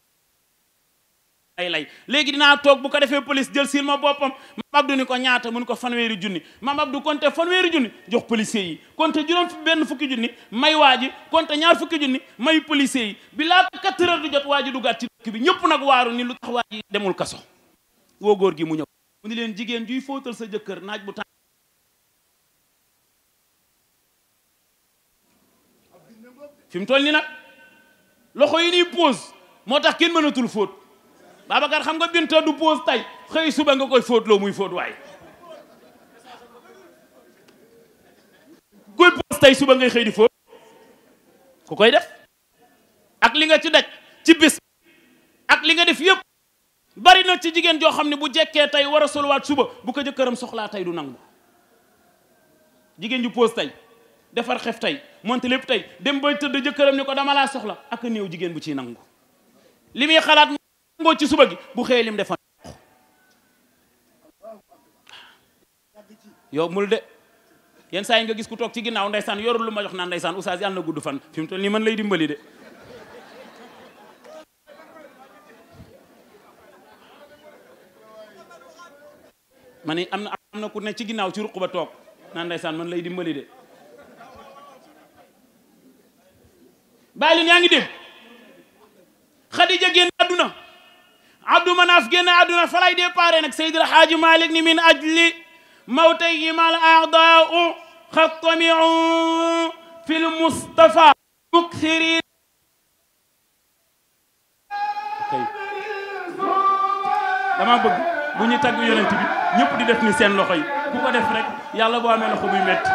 ay lay léegi dinaa toog bu ko defee police jël sil ma boppam maam Abdou ni ko ñaata mu ne ko fanweeri junni maam Abdou konte fanweeri junni jox policiers yi konte juróom benn fukki junni may waa ji konte ñaar fukki junni may policiers yi bi laata quatre heures du jot waa ji duggaat ci dëkk bi ñëpp nag waaru ni lu tax waa ji demul kaso woo góor gi mu ñëw mu ni leen jigéen juy fóotal sa jëkkër naaj bu tàng fi mu toll ni nag loxo yi nii pause moo tax kenn mënatul fóot Babacar xam nga binta du pause tay xëy suba nga koy fóotloo muy fóot waaye kuy pause tay suba ngay xëy di fóot ku koy def ak li nga ci daj ci bis ak li nga def yëpp bari na ci jigéen joo xam ne bu jekkee tey war a solwaat suba bu ko jëkkëram soxlaa tey du nangu jigéen ju pause tey defar xef tey monte lépp tey dem bay tëdd jëkkëram ni ko dama laa soxla ak néew jigéen bu ciy nangu li muy xalaat ngoo ci suba gi bu xëyee lim defoon yow mul de yenn saa yi nga gis ku toog ci ginnaaw ndeysaan yorul lu ma jox naan ndeysaan oustaz yàlla na gudd fan fi mu toll nii man lay dimbali de ma ni am na am na ku ne ci ginnaaw ci ruq ba toog naan ndeysaan man lay dimbali de bàyyi leen yaa ngi dégg Xadija génn àdduna Abdou Manaf génn àdduna fa lay déparé nag Seydil Haaji Malik ni min ajli mawtayhima al a'daa'u xattami'u fi l Mustafa mukthirin dama bëgg bu ñu tagg yonent bi ñëpp di def ni seen loxo yi ku ko def rek yàlla boo amee loxo buy metti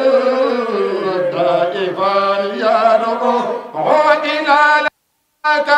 كان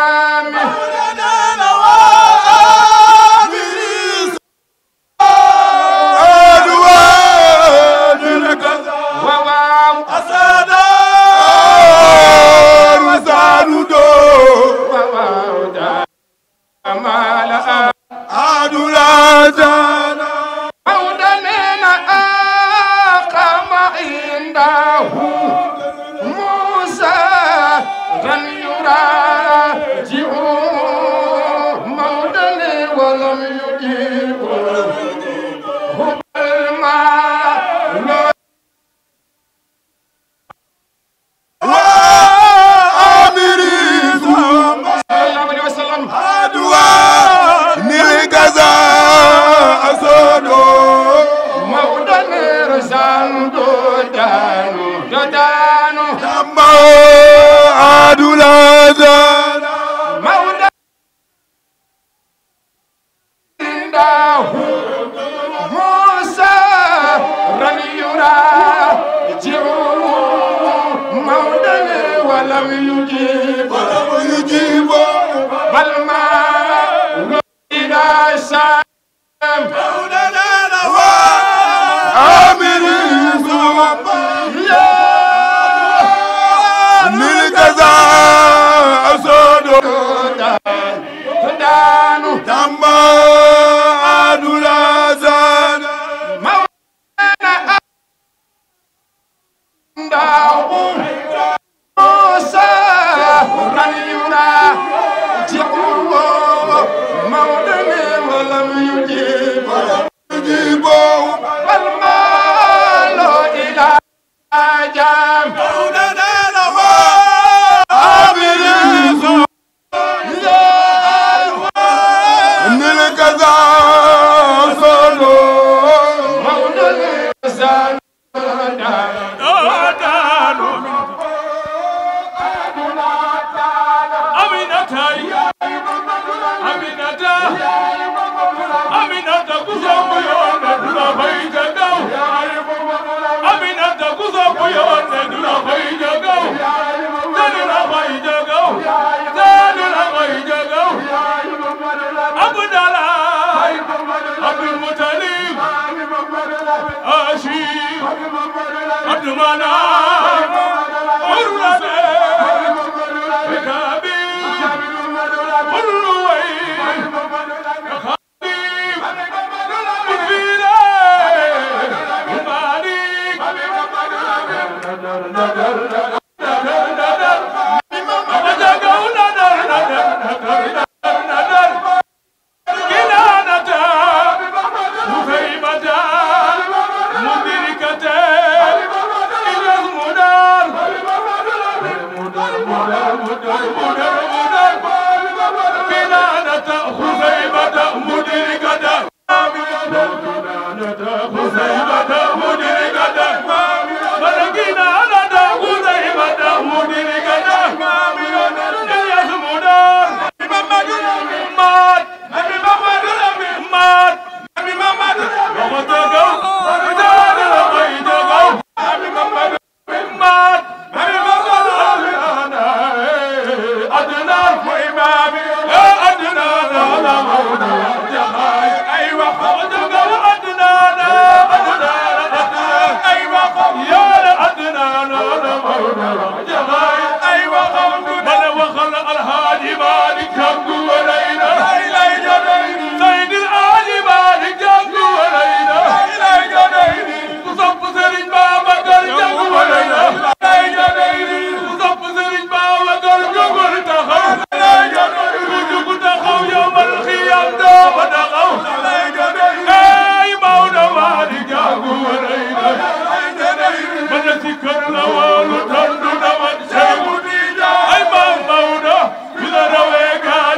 Ay, Mauda, you know the way, God.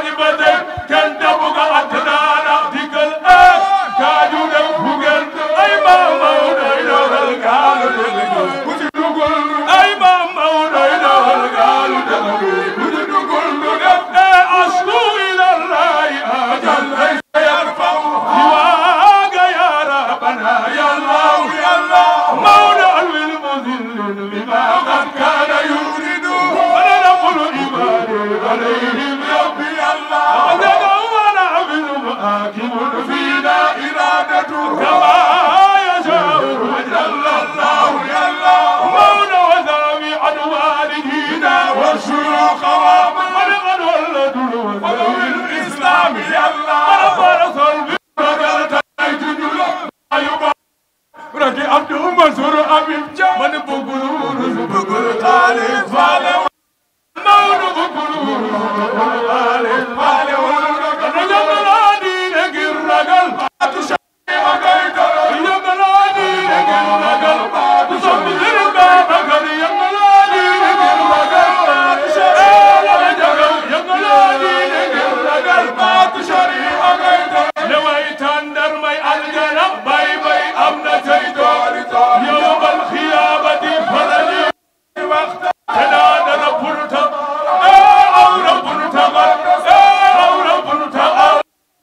Mansour Habib Dia man bëggul wurus bëggul xaalis faale Maodo bëggul wurus bëggul xaalis faale dana yëngalaa diine ngir ragal baatu Cheikh Agay Doro yëngalaa diine ngir ragal baatu Soxna Sëriñ Babacar yëngalaa diine ngir ragal baatu Cheikh Agay Doro yëngalaa diine ngir ragal baatu Cheikh Agay Doro ne way tàndar may aljana bay bay am na tey dooli tool yowmal xiyaamati farali waxta te daa dana purta ee aw na purta gal ee aw na purta aw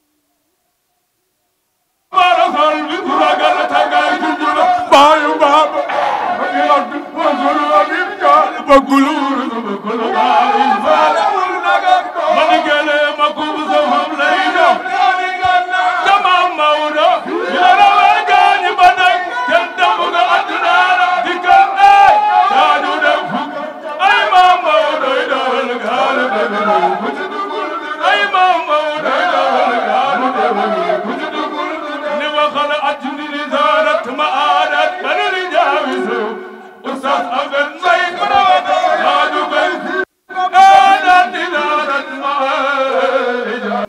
marasal bi ku ragal tagay jujula baayu baaba abi abdu wasulu abib jaal bëggul wurus bëggul gaari faale wul naga mani gele ma kub sa fam lay jox jama mawda yara we gaani ba day kenn damu nga adduna la dikkal ay daaju dem fuk ay ma mawda ay dawal gaal debelu ku ci dugul ay ma mawda ay dawal gaal debelu ku ci dugul ni waxal ajni li zarat ma adat bani li jaawisu ustaz aben may karawata daaju bay adat di zarat ma adat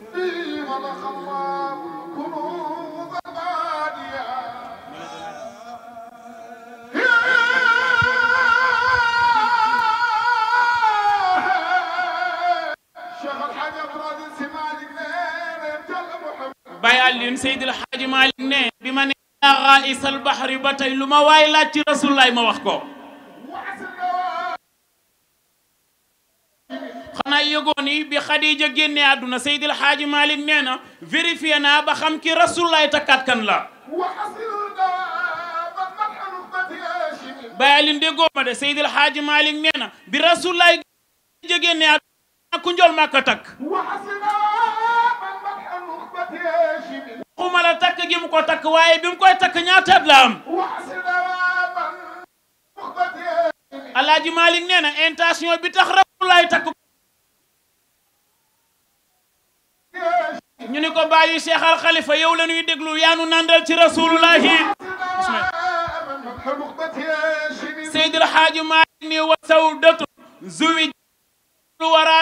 Baye Alioune Seydil Hadji Malick ne bi ma ne yaa raisal bahri ba tey lu ma waay laaj ci rasulullaay ma wax ko xanaa yëgoon ni bi Khadija génnee àdduna Seydil Hadji Malick nee na vérifié naa ba xam ki rasulullaay takkaat kan la Baye Alioune déggoo ma de Seydil Hadji Malick nee na bi rasulullaay génnee àdduna ku njol màkka takk waxuma la takk gi mu ko takk waaye bi mu koy takk ñaataat la am Alaaji Malick nee na intention bi tax rasulullaay takk ñu ni ko bàyyi Cheikh Al Khalifa yow la ñuy déglu yaanu nandal ci rasulullahi Seydil Hadji Malick ni wa sawdatu zuwi lu wara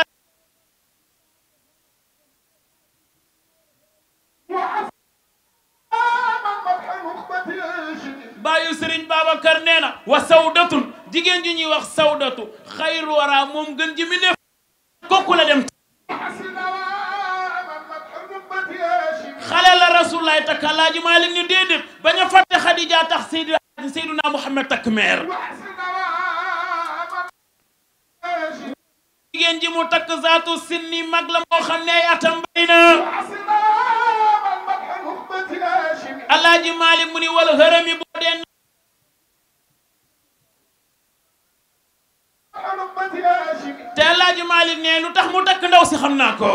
bàyyu Serigne Babacar nee na wa sawdatun jigéen ji ñuy wax sawdatu xayru wara moom gën ji mi def kooku la dem xale la rasulullaay takk Alaaji Malick ni déedéet bañ a fàtte Xadija tax Seydi Seydina Muhammad takk meer jigéen ji mu takk zaatu sinni mag la moo xam ne ay atam bay na Alaaji Malick mu ni wal hërëmi boo dee te Alaaji Malick ne lu tax mu takk ndaw si xam naa ko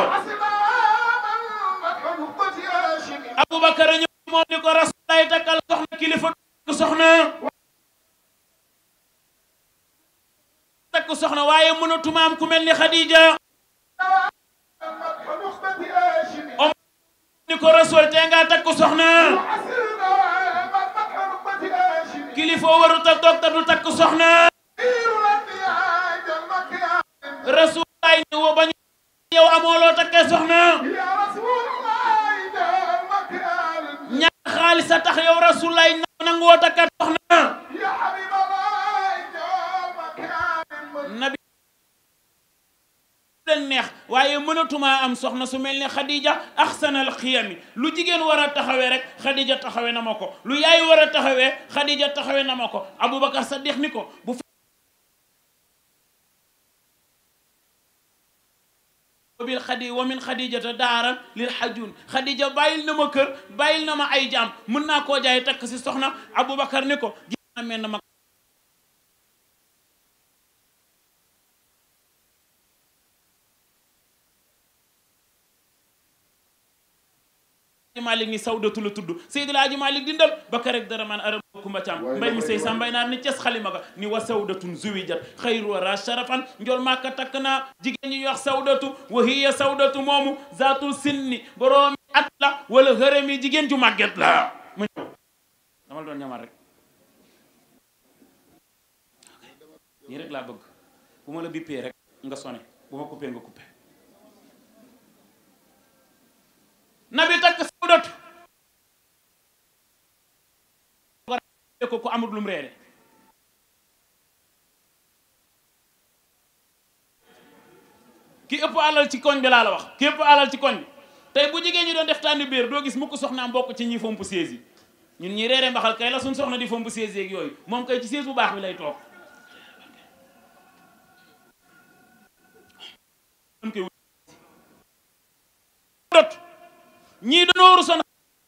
Aboubacar ñëw moom ni ko rasulaay takkal soxna kilifa takk soxna takk soxna waaye mënatuma am ku mel ni Khadija om ni ko rasul te nga takk soxna kilifa warut a toog te du takk soxna rasulaay ni wo bañu yow amoo loo takkee soxna ñàkk xaalis a tax yow rasulaay nangu woo takkat soxna nabi leen neex waaye mënatuma am soxna su mel ni Khadija axsanal xiyami lu jigéen war a taxawee rek Khadija taxawee na ma ko lu yaay war a taxawee Khadija taxawee na ma ko Aboubacar Saddiq ni ko bu bil xadi wa min xadijata daaran lil xajun xadija bàyyil na ma kër bàyyil na ma ay jaam mën naa koo jaay takk si soxna Aboubacar ni ko gis naa mel na ma Malick ni sawdatu la tudd Seydil Hadji Malick dindal bakka rek dara man aram kumba caam mbay mi sey sa mbay naar ni ces xalima ga ni wa sawdatun zuwijat xayru wara sharafan njol maaka takk naa jigéen ñi wax sawdatu wa hiya sawdatu moomu zaatul sinni boroomi at la wala hërëmi jigéen ju màgget la mu ñëw dama la doon ñamal rek nii rek laa bëgg bu ma la bippee rek nga sone bu ma coupé nga coupé nabi takk sawdatu ko ku amul lum reere ki ëpp alal ci koñ bi laa la wax ki ëpp alal ci koñ bi tey bu jigéen ñi doon def tànn biir doo gis mukk soxnaam bokk ci ñi fomp siège yi ñun ñi reere mbaxal kay la suñ soxna di fomp siège yeeg yooyu moom kay ci siège bu baax bi lay toog dot ñii dañoo rusoon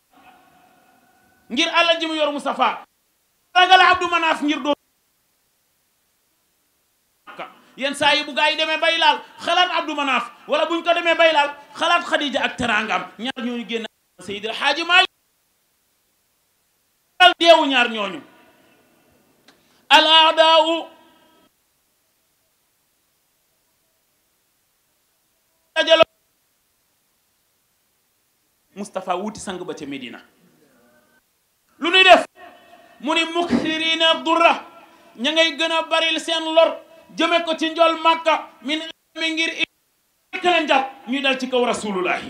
ngir alal ji mu yor Moustapha ragal Abdou Manaf ngir doo yenn saa yi bu gaa yi demee bay laal xalaat Abdou Manaf wala buñ ko demee bay laal xalaat Khadija ak teraangam ñaar ñooñu génn Seydil Hadji Malick al deewu ñaar ñooñu al aadaawu dajalo Moustapha wuti sang ba ca Medina lu ñuy def mu ni muksirina durra ña ngay gën a baril seen lor jëme ko ci njol màkka min mi ngir ik leen jàpp ñuy dal ci kaw rasulullahi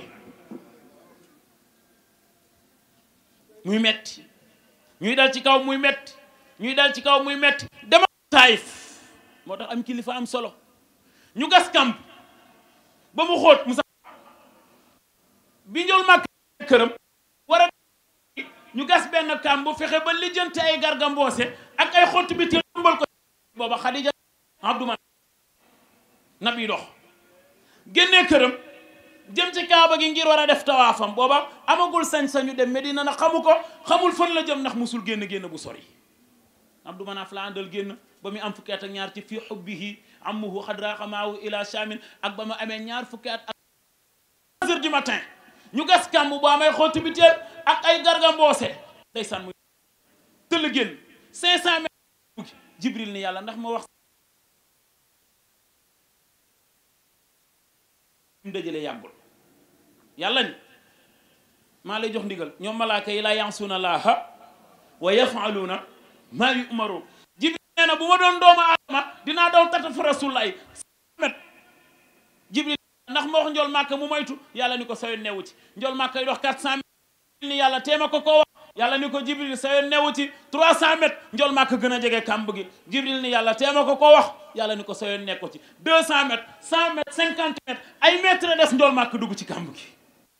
muy metti ñuy dal ci kaw muy metti ñuy dal ci kaw muy metti dema taayif moo tax am kilifa am solo ñu gas kamp ba mu xóot musa bi njol màkka këram war a ñu gas benn kamp bu fexe ba lijjanti ay garga mboose ak ay xott bi te mbal ko booba Xadija Abdou Man nabi dox génnee këram jëm ci kaaba gi ngir war a def tawaafam booba amagul sañ-sañu dem Medina na xamu ko xamul fan la jëm ndax musul génn génn bu sori Abdou Manaf la àndal génn ba mu am fukki at ak ñaar ci fii xubbihi amuhu xadraqa maahu ila shamin ak ba mu amee ñaar fukki at ak heures du matin ñu gas kàmb bu amay xooti biteel ak ay garga mboose ndeysaan muy tëll génn cinq cent mètres jibril ni yàlla ndax ma wax mu dajale yàggul yàlla ni maa lay jox ndigal ñoom malaaka yi la yansuuna laaha wa yafaluuna maa yumaru jibril nee na bu ma doon doomu aadama dinaa daw tata fa rasulullahi met jibril ndax ma wax njol màkka mu moytu yàlla ni ko sayoon newu ci njol màkka yi dox quatre cent mètres ni yàlla teema ko koo wax yàlla ni ko jibril sayoon newu ci trois cent mètres njol màkka gën a jege kàmb gi jibril ni yàlla teema ko koo wax yàlla ni ko sayoon nekko ci deux cent mètres cent mètres cinquante mètres ay mètres des njol màkka dugg ci kàmb gi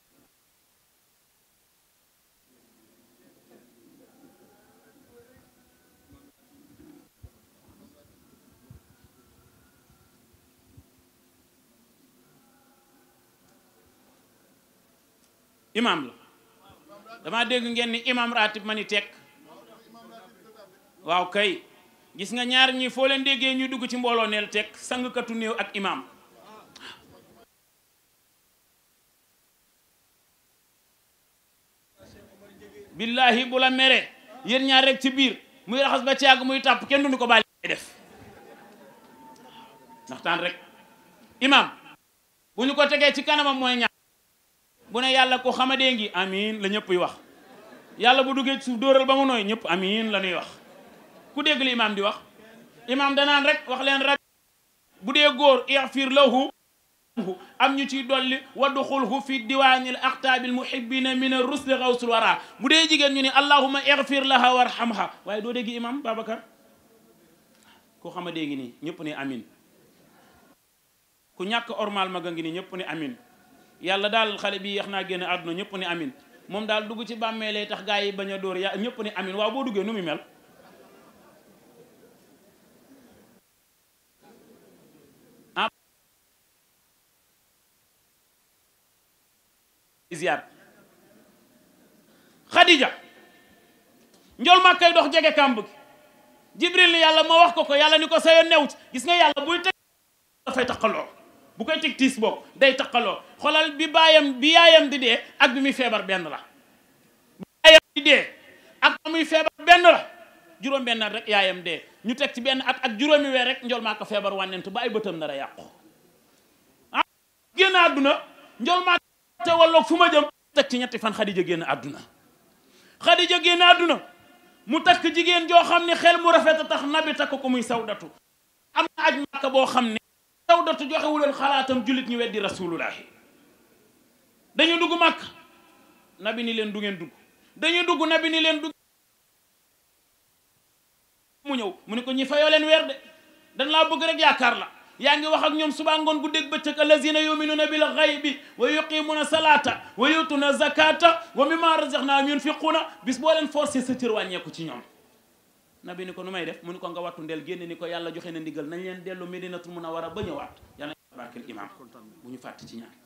imam la dama dégg ngeen ni imam ratib ma ni tekk waaw kay gis nga ñaar ñi foo leen déggee ñuy dugg ci mbooloo neel tekk sangkatu néew ak imam billahi bu la mere yéen ñaar rek ci biir muy raxas ba ci yàgg muy tàpp kenn duñu ko bàyyi def ndaxtaan rek imam bu ñu ko tegee ci kanamam mooy ñaar bu ne yàlla ko xamadee ngi amin la ñëpp yi wax yàlla bu duggee ci suuf dóoral ba mu nooy ñëpp amin la ñuy wax ku dégg li imaam di wax imaam danaan rek wax leen rab bu dee góor ixfir lahu am ñu ciy dolli wadduxulhu fi diwaanil aqtaabil muhibbina min ar-rusli xawsul wara bu dee jigéen ñu ni allahuma ixfir laha warhamha waaye doo dégg imaam Babacar ku xamadee ngi nii ñëpp ni amin ku ñàkk ormal maga ngi nii ñëpp ni amin yàlla daal xale bi yeex naa génn àdduna ñëpp ni amin moom daal dugg ci bàmmee lay tax gaa yi bañ a dóor ya ñëpp ni amin waaw boo duggee nu mu mel ah ziar Khadija njol ma kay dox jege kàmb gi Jibril ni yàlla moo wax ko ko yàlla ni ko sa yoon new ci gis nga yàlla buy teg dafay taqaloo bu koy teg tiis boobu day taqaloo xoolal bi baayam bi yaayam di dee ak bi muy feebar benn la bi yaayam di dee ak ba muy feebar benn la juróom benn at rek yaayam dee ñu teg ci benn at ak juróomi weer rek njol maa ko feebar wànnent ba ay bëtam nar a yàqu ah génn àdduna njol maa te walloog fu ma jëm teg ci ñetti fan Xadija génn àdduna Xadija génn àdduna mu takk jigéen joo xam ne xel mu rafet a tax nabi takk ko muy sawdatu am na aj màkka boo xam ne taw dootu joxewu leen xalaatam jullit ñu weddi rasulullahi dañu dugg màkk nabi ni leen du ngeen dugg dañu dugg nabi ni leen dugg mu ñëw mu ne ko ñi fayoo leen weer de dañ laa bëgg rek yaakaar la yaa ngi wax ak ñoom suba ngoon gu dégg bëccëg allazina yuminuna bil ghaybi wa yuqimuna salata wa yutuna zakata wa mimma razaqnahum yunfiquna bis boo leen forcé sa cër wàññeeku ci ñoom nabi ni ko nu may def mu ni ko nga wattu ndel génn ni ko yàlla joxe na ndigal nañ leen dellu medinatul munawara ba ñëwaat yàlla barkeel imam bu ñu fàtte ci ñaan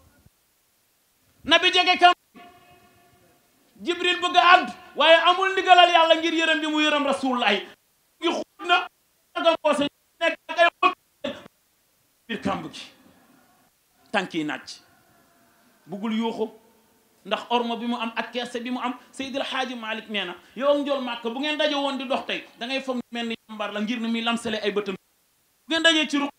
nabi jege kam jibril bëgg a àdd waaye amul ndigalal yàlla ngir yërëm bi mu yërëm rasulullahi ngi xuut na aga mboose nekk ak ay xut biir kàmb gi tànk yi naaj buggul yuuxu ndax ormo bi mu am ak kerse bi mu am Seydil Xaaji Malik nee na yow ak njool màkk bu ngeen daje woon di dox tey da ngay foog mel ni yambar la ngir ni muy lamsale ay bëtam bu ngeen dajee ci ruq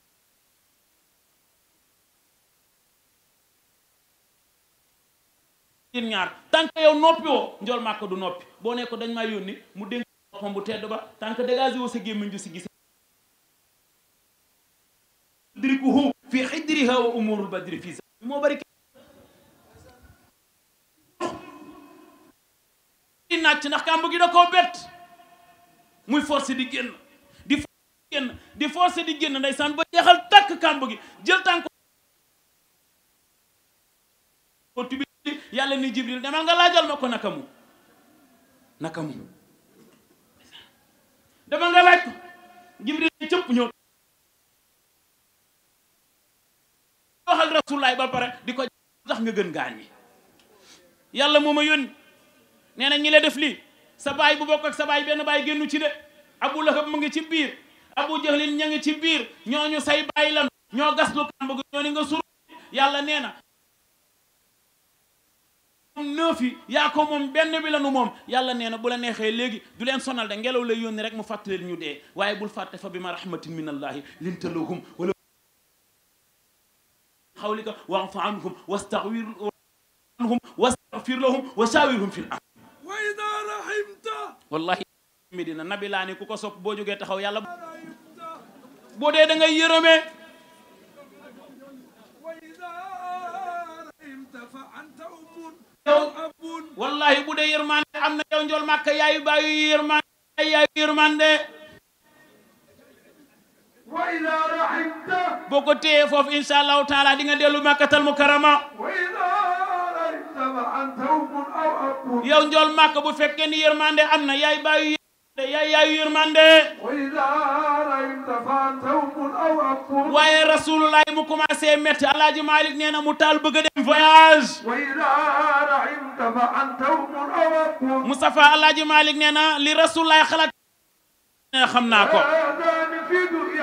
yéen ñaar tant que yow noppi woo njool màkk du noppi boo ne ko dañ maa yónni mu dénk boppam bu tedd ba tant que dégagé woo sa gémmiñ ju si gis dirikuhu fi xidriha wa umurul badri fi moo bari di nàcc ndax kàmb gi da koo bett muy forcé di génn di forcé di génn di forcé di génn ndeysaan ba jeexal takk kàmb gi jël tànk ko tubi yàlla ni jibril demal nga laajal ma ko naka mu naka mu demal nga laaj ko jibril cëpp ñëw wax ak rasulaay ba pare di ko tax nga gën gaañ yi yàlla moo ma yónni nee na ñi la def lii sa baay bu bokk ak sa baay benn baay génnu ci de abu lahab mu ngi ci biir abu jahlin ña ngi ci biir ñooñu say baay lan ñoo gas lu kàmb gi ñoo ni nga sur yàlla nee na moom neuf yi yaa ko moom benn bi la nu moom yàlla nee na bu la neexee léegi du leen sonal de ngelaw lay yónni rek mu fàttaleen ñu dee waaye bul fàtte fa bi ma rahmatin min allahi linta lahum wala xawlika wa'fu anhum wastaghfir anhum wastaghfir lahum wa shawirhum fil amr wa ida rahimta wallahi medina nabi laa ni ku ko sopp boo jógee taxaw yàlla boo dee da ngay yërëmee wa ida rahimta fa anta umun yow abun wallahi bu dee yërmande am na yow njool màkka yaayu baayu yërmande yaayu yërmande wa ida rahimta boo ko téyee foofu insha allahu taala di nga dellu màkkatal mukarama wa ida rahimta fa anta umun aw abun yow njool màkka bu fekkee ni yërmande am na yaay baayu yërmande yaay yaayu yërmande wa ida rahimta fa anta umun aw abun waaye rasulullah mu commencé métti alaaji malik nee na mu taal bëgg a dem voyage wa ida rahimta fa anta umun aw abun Moustapha alaaji malik nee na li rasulullah xalaat nee na xam naa ko هذان في دنيا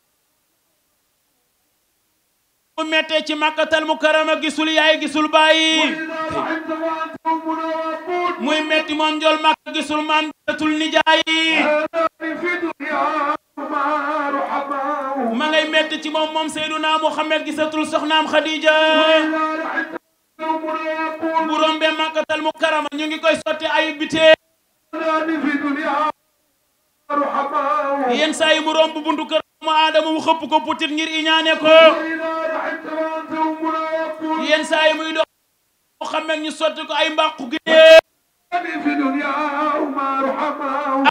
mu méttee ci màkkatal mukarama gisul yaay gisul bàyyi وإذا رحمت فأنت أمنا وأبون muy métti moom njool màkk gisul maam gisatul nijaay هذان في دنياهما رحماؤهما ma ngay métti ci moom moom Seyduna Muhammad gisatul soxnaam Khadija وإذا رحمت فأنت أمنا وأبون bu rombee màkkatal mukarama ñu ngi koy sotti ay bitee هذان في دنياهما رحماؤهما yenn saa yi mu romb buntu kër mu aadama mu xëpp ko putit ngir iñaane ko وإذا رحمت فأنت أمنا وأبون yenn saa yi muy dox Muhammad ñu sotti ko ay mbàqu gi هذان في دنياهما رحماؤهما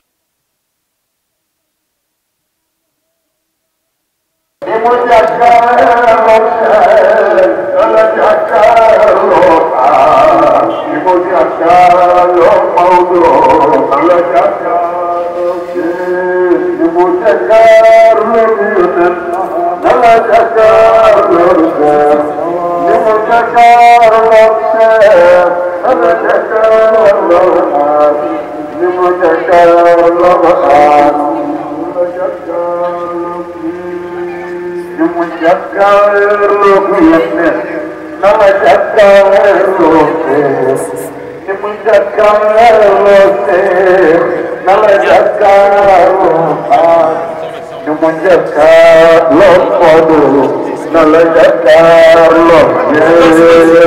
Nala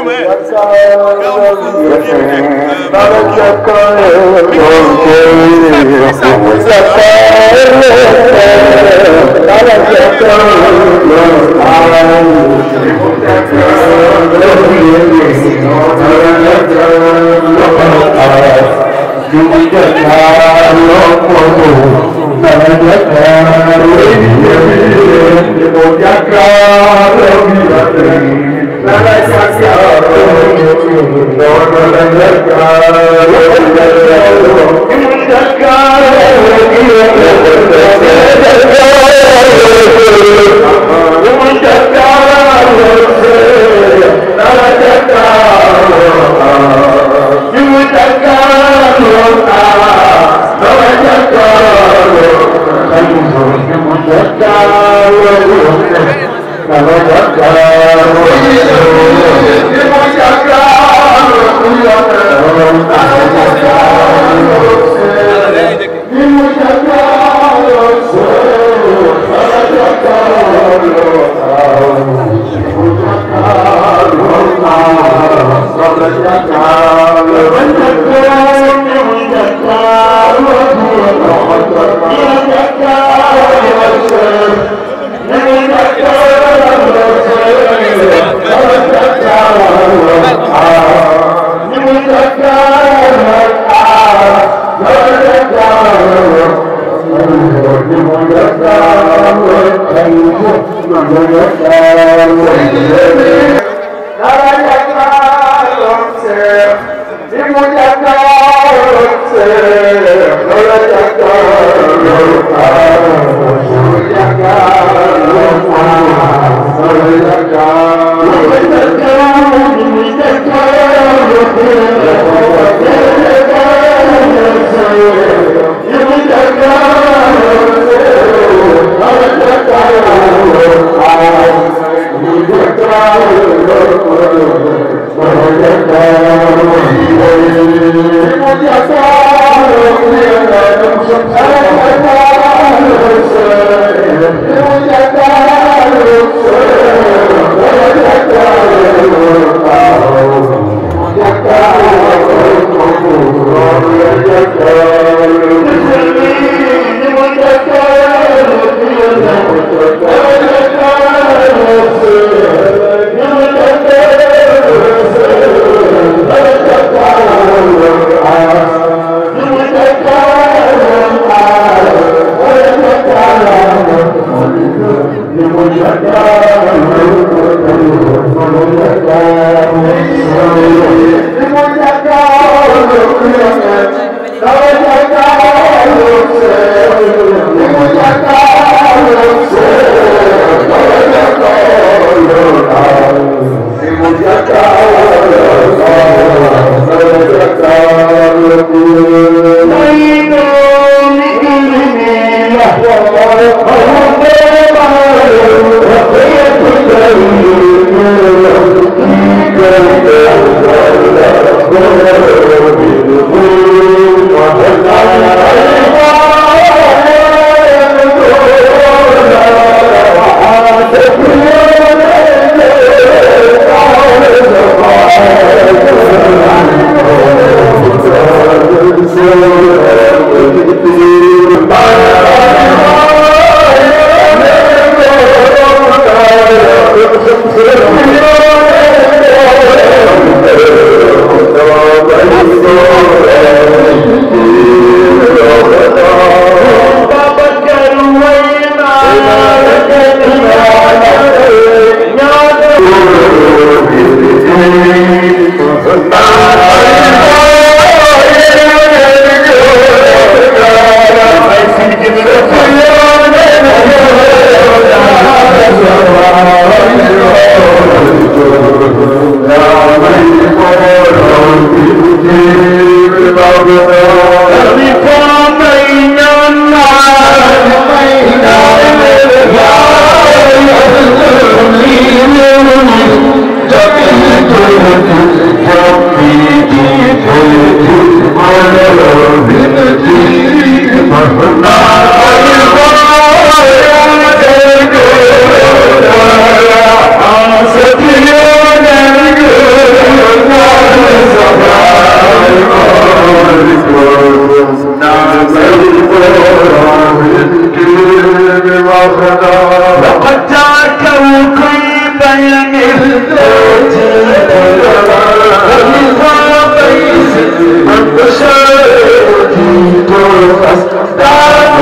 Thank you. لقد جاءكم كل بين الزوج ولذا بيس من بشرت فاستعانوا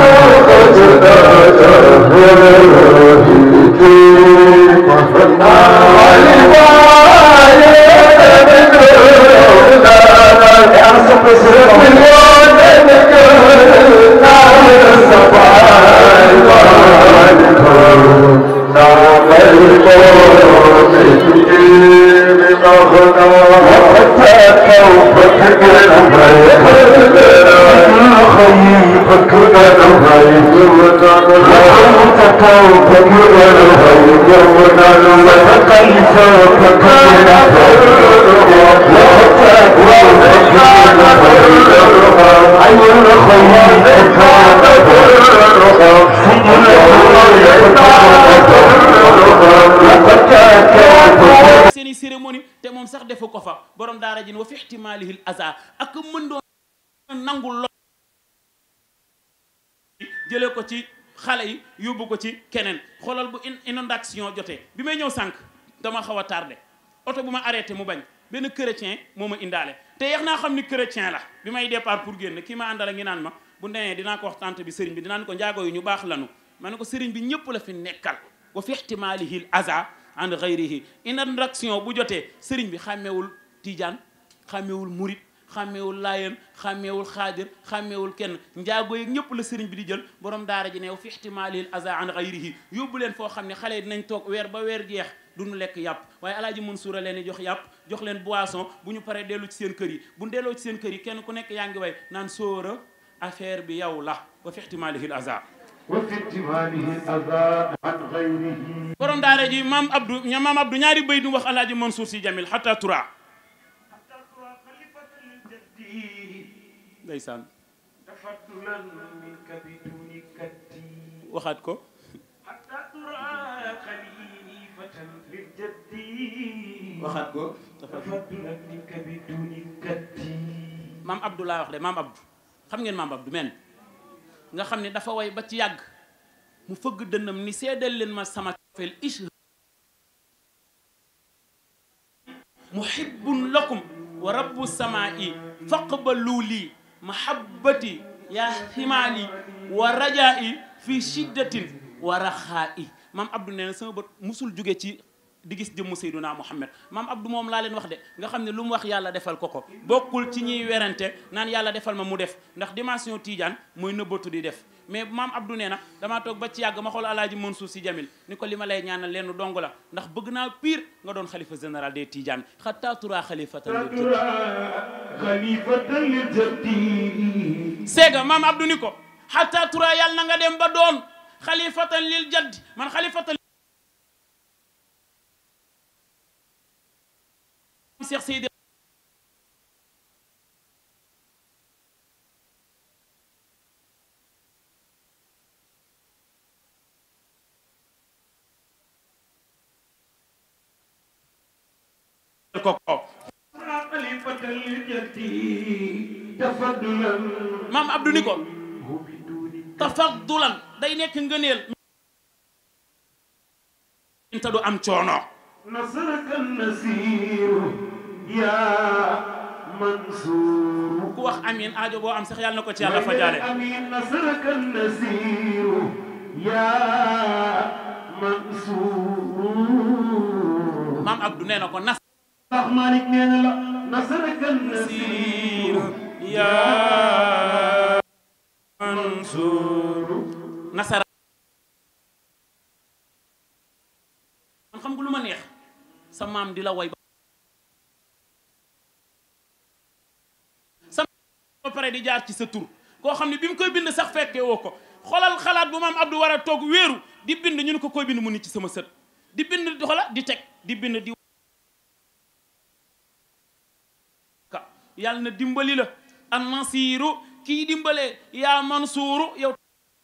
seeni cérémonie te moom sax defu ko fa borom daara ji ne wa fi ihtimaalihil aza ak mën doon nangul lo jëlee ko ci xale yi yóbbu ko ci keneen xoolal bu in- inondation jotee bi may ñëw sànq dama xaw a tardé oto bu ma arrêté mu bañ benn chrétien moo ma indaale te yeex naa xam ni chrétien la bi may départ pour génn kii ma àndala ngi naan ma bu demee dinaa ko wax tante bi sëriñ bi dinaan ko njaago yu ñu baax lanu ma ne ko sëriñ bi ñëpp la fi nekkal wa fi ihtimaalihil aza an gayrihi inondation bu jotee sëriñ bi xàmmewul tijaan xàmmewul murit xàmmewul laayeen xàmmewul xaadir xàmmewul kenn njaago yi ñëpp la sëriñ bi di jël borom daara ji ne wa fi ihtimaalihil aza an gayrihi yóbbu leen foo xam ne xale yi dinañ toog weer ba weer jeex duñu lekk yàpp waaye alaaji Mansuur a leen di jox yàpp jox leen boisson bu ñu paree dellu ci seen kër yi bu ñu delloo ci seen kër yi kenn ku nekk yaa ngi way naan sóora affaire bi yow la wa fi ihtimaalihil aza وفي احتماله الأذى عن غيره borom daara ji maam Abdou ña maam Abdou ñaari béy du wax alaaji Mansour si Jamil xata tura ndeysaan تفضلا منك بدون كتي waxaat ko حتى ترى خليفة للجد waxaat ko تفضلا منك بدون كتي maam Abdou laa wax de maam Abdou xam ngeen maam Abdou men nga xam ne dafa way ba ci yàgg mu fëgg dënnam ni seedal leen ma sama cofeel ish muhibbun lakum wa rabbu samaa'i faqbalu lii mahabbati yaa himaali wa rajaa'i fi shiddatin wa raxaa'i maam Abdou nee na sama bët musul jóge ci di gis jëmmu Seyduna Muhammad maam Abdou moom laa leen wax de nga xam ne lu mu wax yàlla defal ko ko bokkul ci ñiy werante naan yàlla defal ma mu def ndax dimension Tidiane mooy nëbbatu di def mais maam Abdou nee na damaa toog ba ci yàgg ma xool alaaji Mansour si Jamil ni ko li ma lay ñaanal lenn dong la ndax bëgg naa pire nga doon xalifa général des Tidiane xataa tura xalifatan lil jaddi خليفة للجد seega maam Abdou ni ko xataa tura yàlla na nga dem ba doon xalifatan lil jaddi man xalifatan Cheikh Seydi ko ko خليفة للجد تفضلا maam Abdou ni ko بدون tafaddulan day nekk ngëneel te du am coono نصرك النسير يا منصور ku wax amin aajo boo am sax yàlla na ko ci yàlla fajaale أمين نصرك النسير يا منصور maam Abdou nee na ko nas ndax Malick nee na la نصرك النسير yaa Mansuur nasara man xam nga lu ma neex sa maam di la woy ba sa ba pare di jaar ci sa tur koo xam ne bi mu koy bind sax fekkee woo ko xoolal xalaat bu maam Abdou war a toog wéeru di bind ñu ne ko koy bind mu nit ci sama sët di bind di xola di teg di bind di ka yàlla na dimbali la an nasiru kii dimbalee yaa mansuuru yow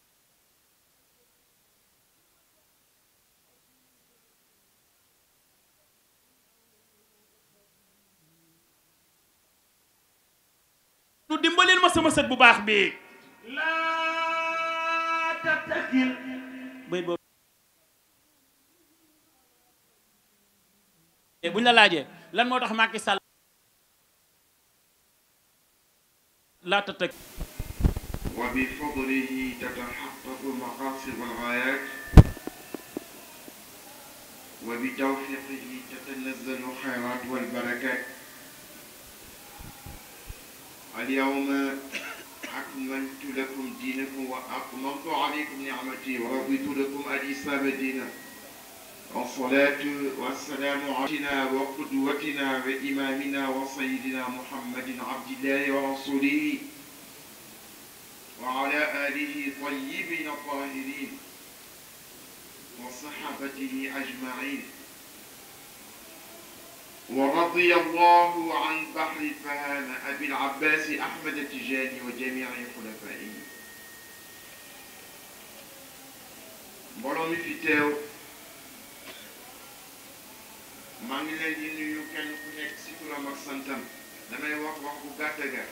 nu dimbalil ma sama sët bu baax bi لا تتكل bay boobu buñ la laajee lan moo tax Macky Sall laata tëg وبفضله تتحقق المقاصد والغايات وبتوفيقه تتنزل الخيرات والبركات اليوم أكملت لكم دينكم وأتممت عليكم نعمتي ورضيت لكم الإسلام دينا والصلاة والسلام علينا وقدوتنا وإمامنا وسيدنا محمد عبد الله ورسوله وعلى آله طيبين الطاهرين وصحبته أجمعين ورضي الله عن بحر الفهامة أبي العباس أحمد التجاني وجميع خلفائه mbooloo mi fi teew maa ngi leen di nuyu kenn ku nekk ci turam ak santam damay wax wax bu gàtt gàtt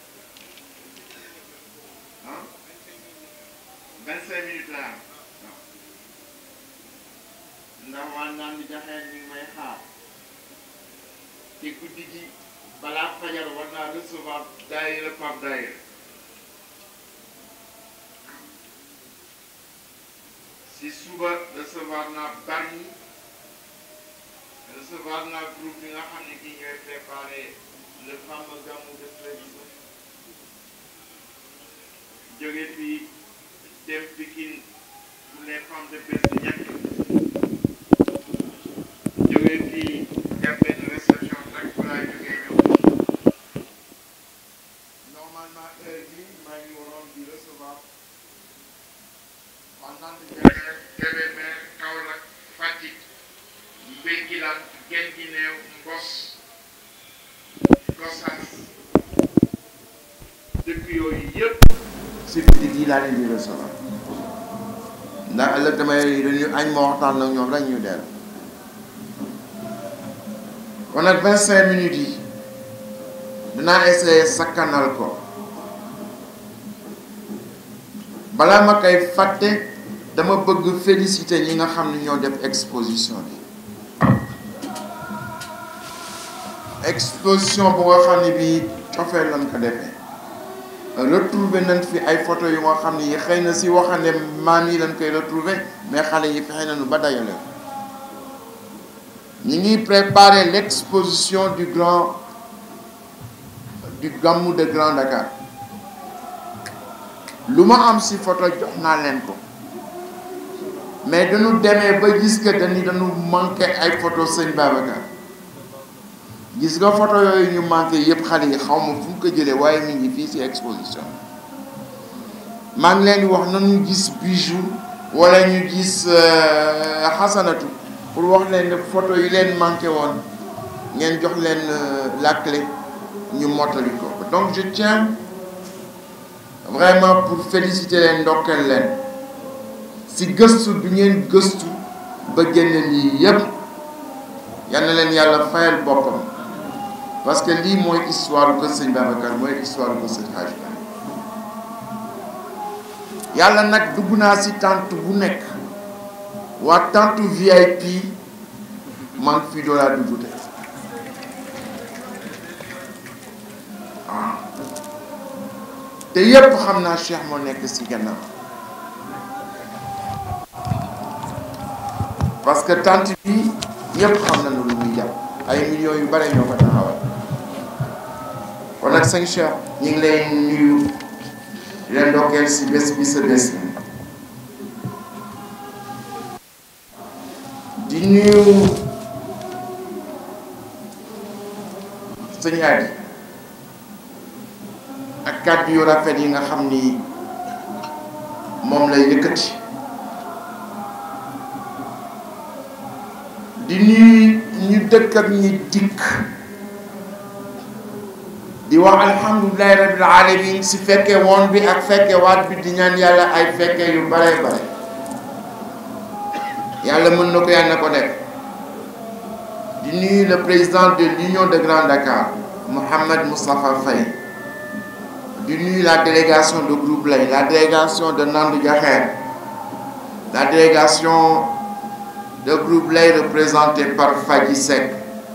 ah vingt cinq minutes laa am waaw ndax waa naan di jaxeen ñu ngi may xaar te guddi gi balaa fajar war naa recevoir daayira par daayira si suba recevoir naa Bargny recevoir naa groupe bi nga xam ne kii ñooy préparé le fameux gàmmu de Tréviso jóge fii dem Pikine pour les femmes de bés bu ñàkk jóge fii def benn réception nag fa laay jógee ñëw normalement heure bii maa ngi waroon di recevoir pendant Kébémer Kébémer Kaolack Fatick Mbéngilaan Guinguinéo Mbos Gossas dëkk yooyu yëpp si guddi gi laa leen di recevoir ndax ëllëg damay dañu añ ma waxtaan ak ñoom rek ñu dellu kon nag vingt cinq minutes yi dinaa essayer sakkanal ko balaa ma koy fàtte dama bëgg féliciter ñi nga xam ne ñoo def exposition bi exposition bu nga xam ne bii cofee lañ ko defee retrouver nañ fi ay photo yu nga xam ne yi xëy na si waxande maam yi lañ koy retrouver mais xale yi fexe nañu ba dajale ñi ngi préparer l'exposition du grand du Gamou de Grand Dakar lu ma am si photo jox naa leen ko mais dañu demee ba gis que dañu dañu manqué ay photo sëñ Babacar gis nga photo yooyu ñu manqué yëpp xale yi xaw ma fu mu ko jëlee waaye mi ngi fii ci exposition maa ngi leen di wax nañu gis bijou wala ñu gis xasanatu pour wax leen ne photo yi leen manqué woon ngeen jox leen la clé ñu mottali ko donc je tiens vraiment pour féliciter leen ndokkeel leen si gëstu bi ngeen gëstu ba génne lii yépp yal na leen yàlla fayal boppam parce que lii mooy histoire ko sëñ Babacar mooy histoire ko sëñ Hadj yàlla nag dugg naa si tente bu nekk waa tente VIP man fii doo laa dugg te waaw te yépp xam naa Cheikh moo nekk si gannaaw parce que tente bi ñépp xam nañu lu muy jàpp ay millions yu bare ñoo ko taxawal kon nag sëñ Cheikh ñu ngi lay nuyu di leen ndokkeel si bés bi sa bés di nuyu sëñ Adi ak kàddu yu rafet yi nga xam ni moom lay yëkkati di nuyu ñu dëkk ak ñi dikk di wax alhamdulilahi rabbil alamin si fekke woon bi ak fekke waat bi di ñaan yàlla ay fekke yu bare bare yàlla mën na ko yàlla na ko def di nuyu le président de l'union de Grand Dakar Mohamed Moustapha Faye di nuyu la délégation de Groupe Lay la délégation de Nandou Diakher la délégation de Groupe Lay représentée par Fadji Seck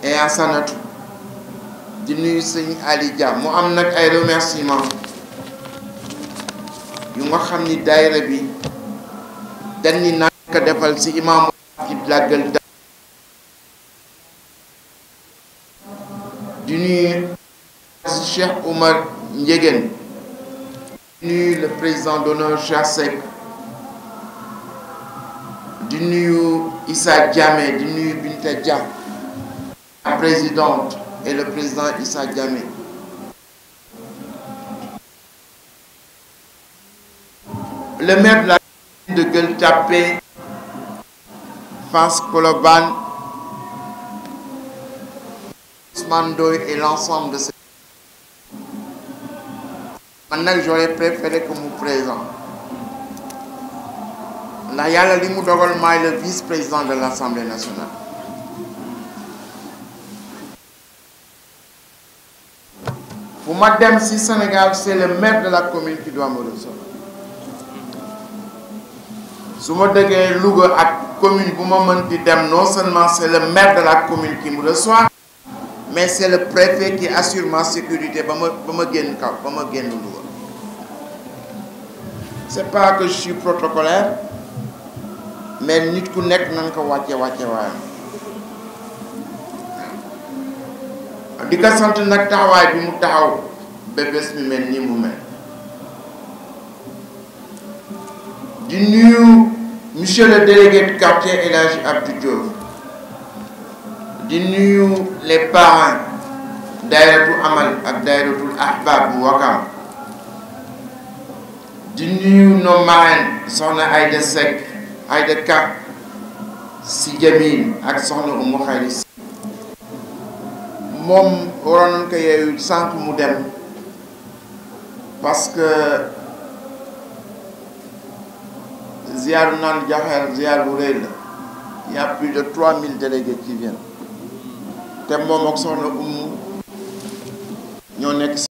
et Asanatu di nuyu sëñ Ali Dia mu am nag ay remerciements yu nga xam ni daayira bi dañ ni naa ko defal ci imaamu ki la Gueule Tapée di nuyu Cheikh Oumar Ndiéguène di nuyu le président d'honneur Cheikh Seck di nuyu Issa Diamé di nuyu Binta Dia la présidente et le président Issa Diamé le maire de la de Gueule Tapée Fass Colobane Ousmane Ndoye et l'ensemble de ces man nag j'aurais préféré que mu présent ndax yàlla li mu dogal maay le vice-président de l'Assemblée nationale fu ma dem ci Sénégal c'est le maire de la commune qui doit me recevoir su ma dëggee Louga ak commune bu ma mënti dem non seulement c'est le maire de la commune qui me reçoit mais c'est le préfet qui assure ma sécurité ba ma ba ma génn kaw ba ma génn Louga c'est pas que je suis protocolaire mais nit ku nekk nan ko wàcce wàcce waayam di ko sant nag taxawaay bi mu taxaw ba bés mi mel nii mu mel di nuyu monsieur le délégué de quartier El Hadji Abdou Diouf di nuyu les parents dayratu amal ak dayratul ahbab bu Wakam di nuyu nos marraines soxna Aïda Seck Aïda Ka si Jamil ak soxna Umu Xayri si moom waroon nañ ko yeewu sànq mu dem parce que ziaru naan jaxeer ziar bu rëy la il y a plus de 3000 délégués qui viennent te moom ak soxna Umu ñoo nekk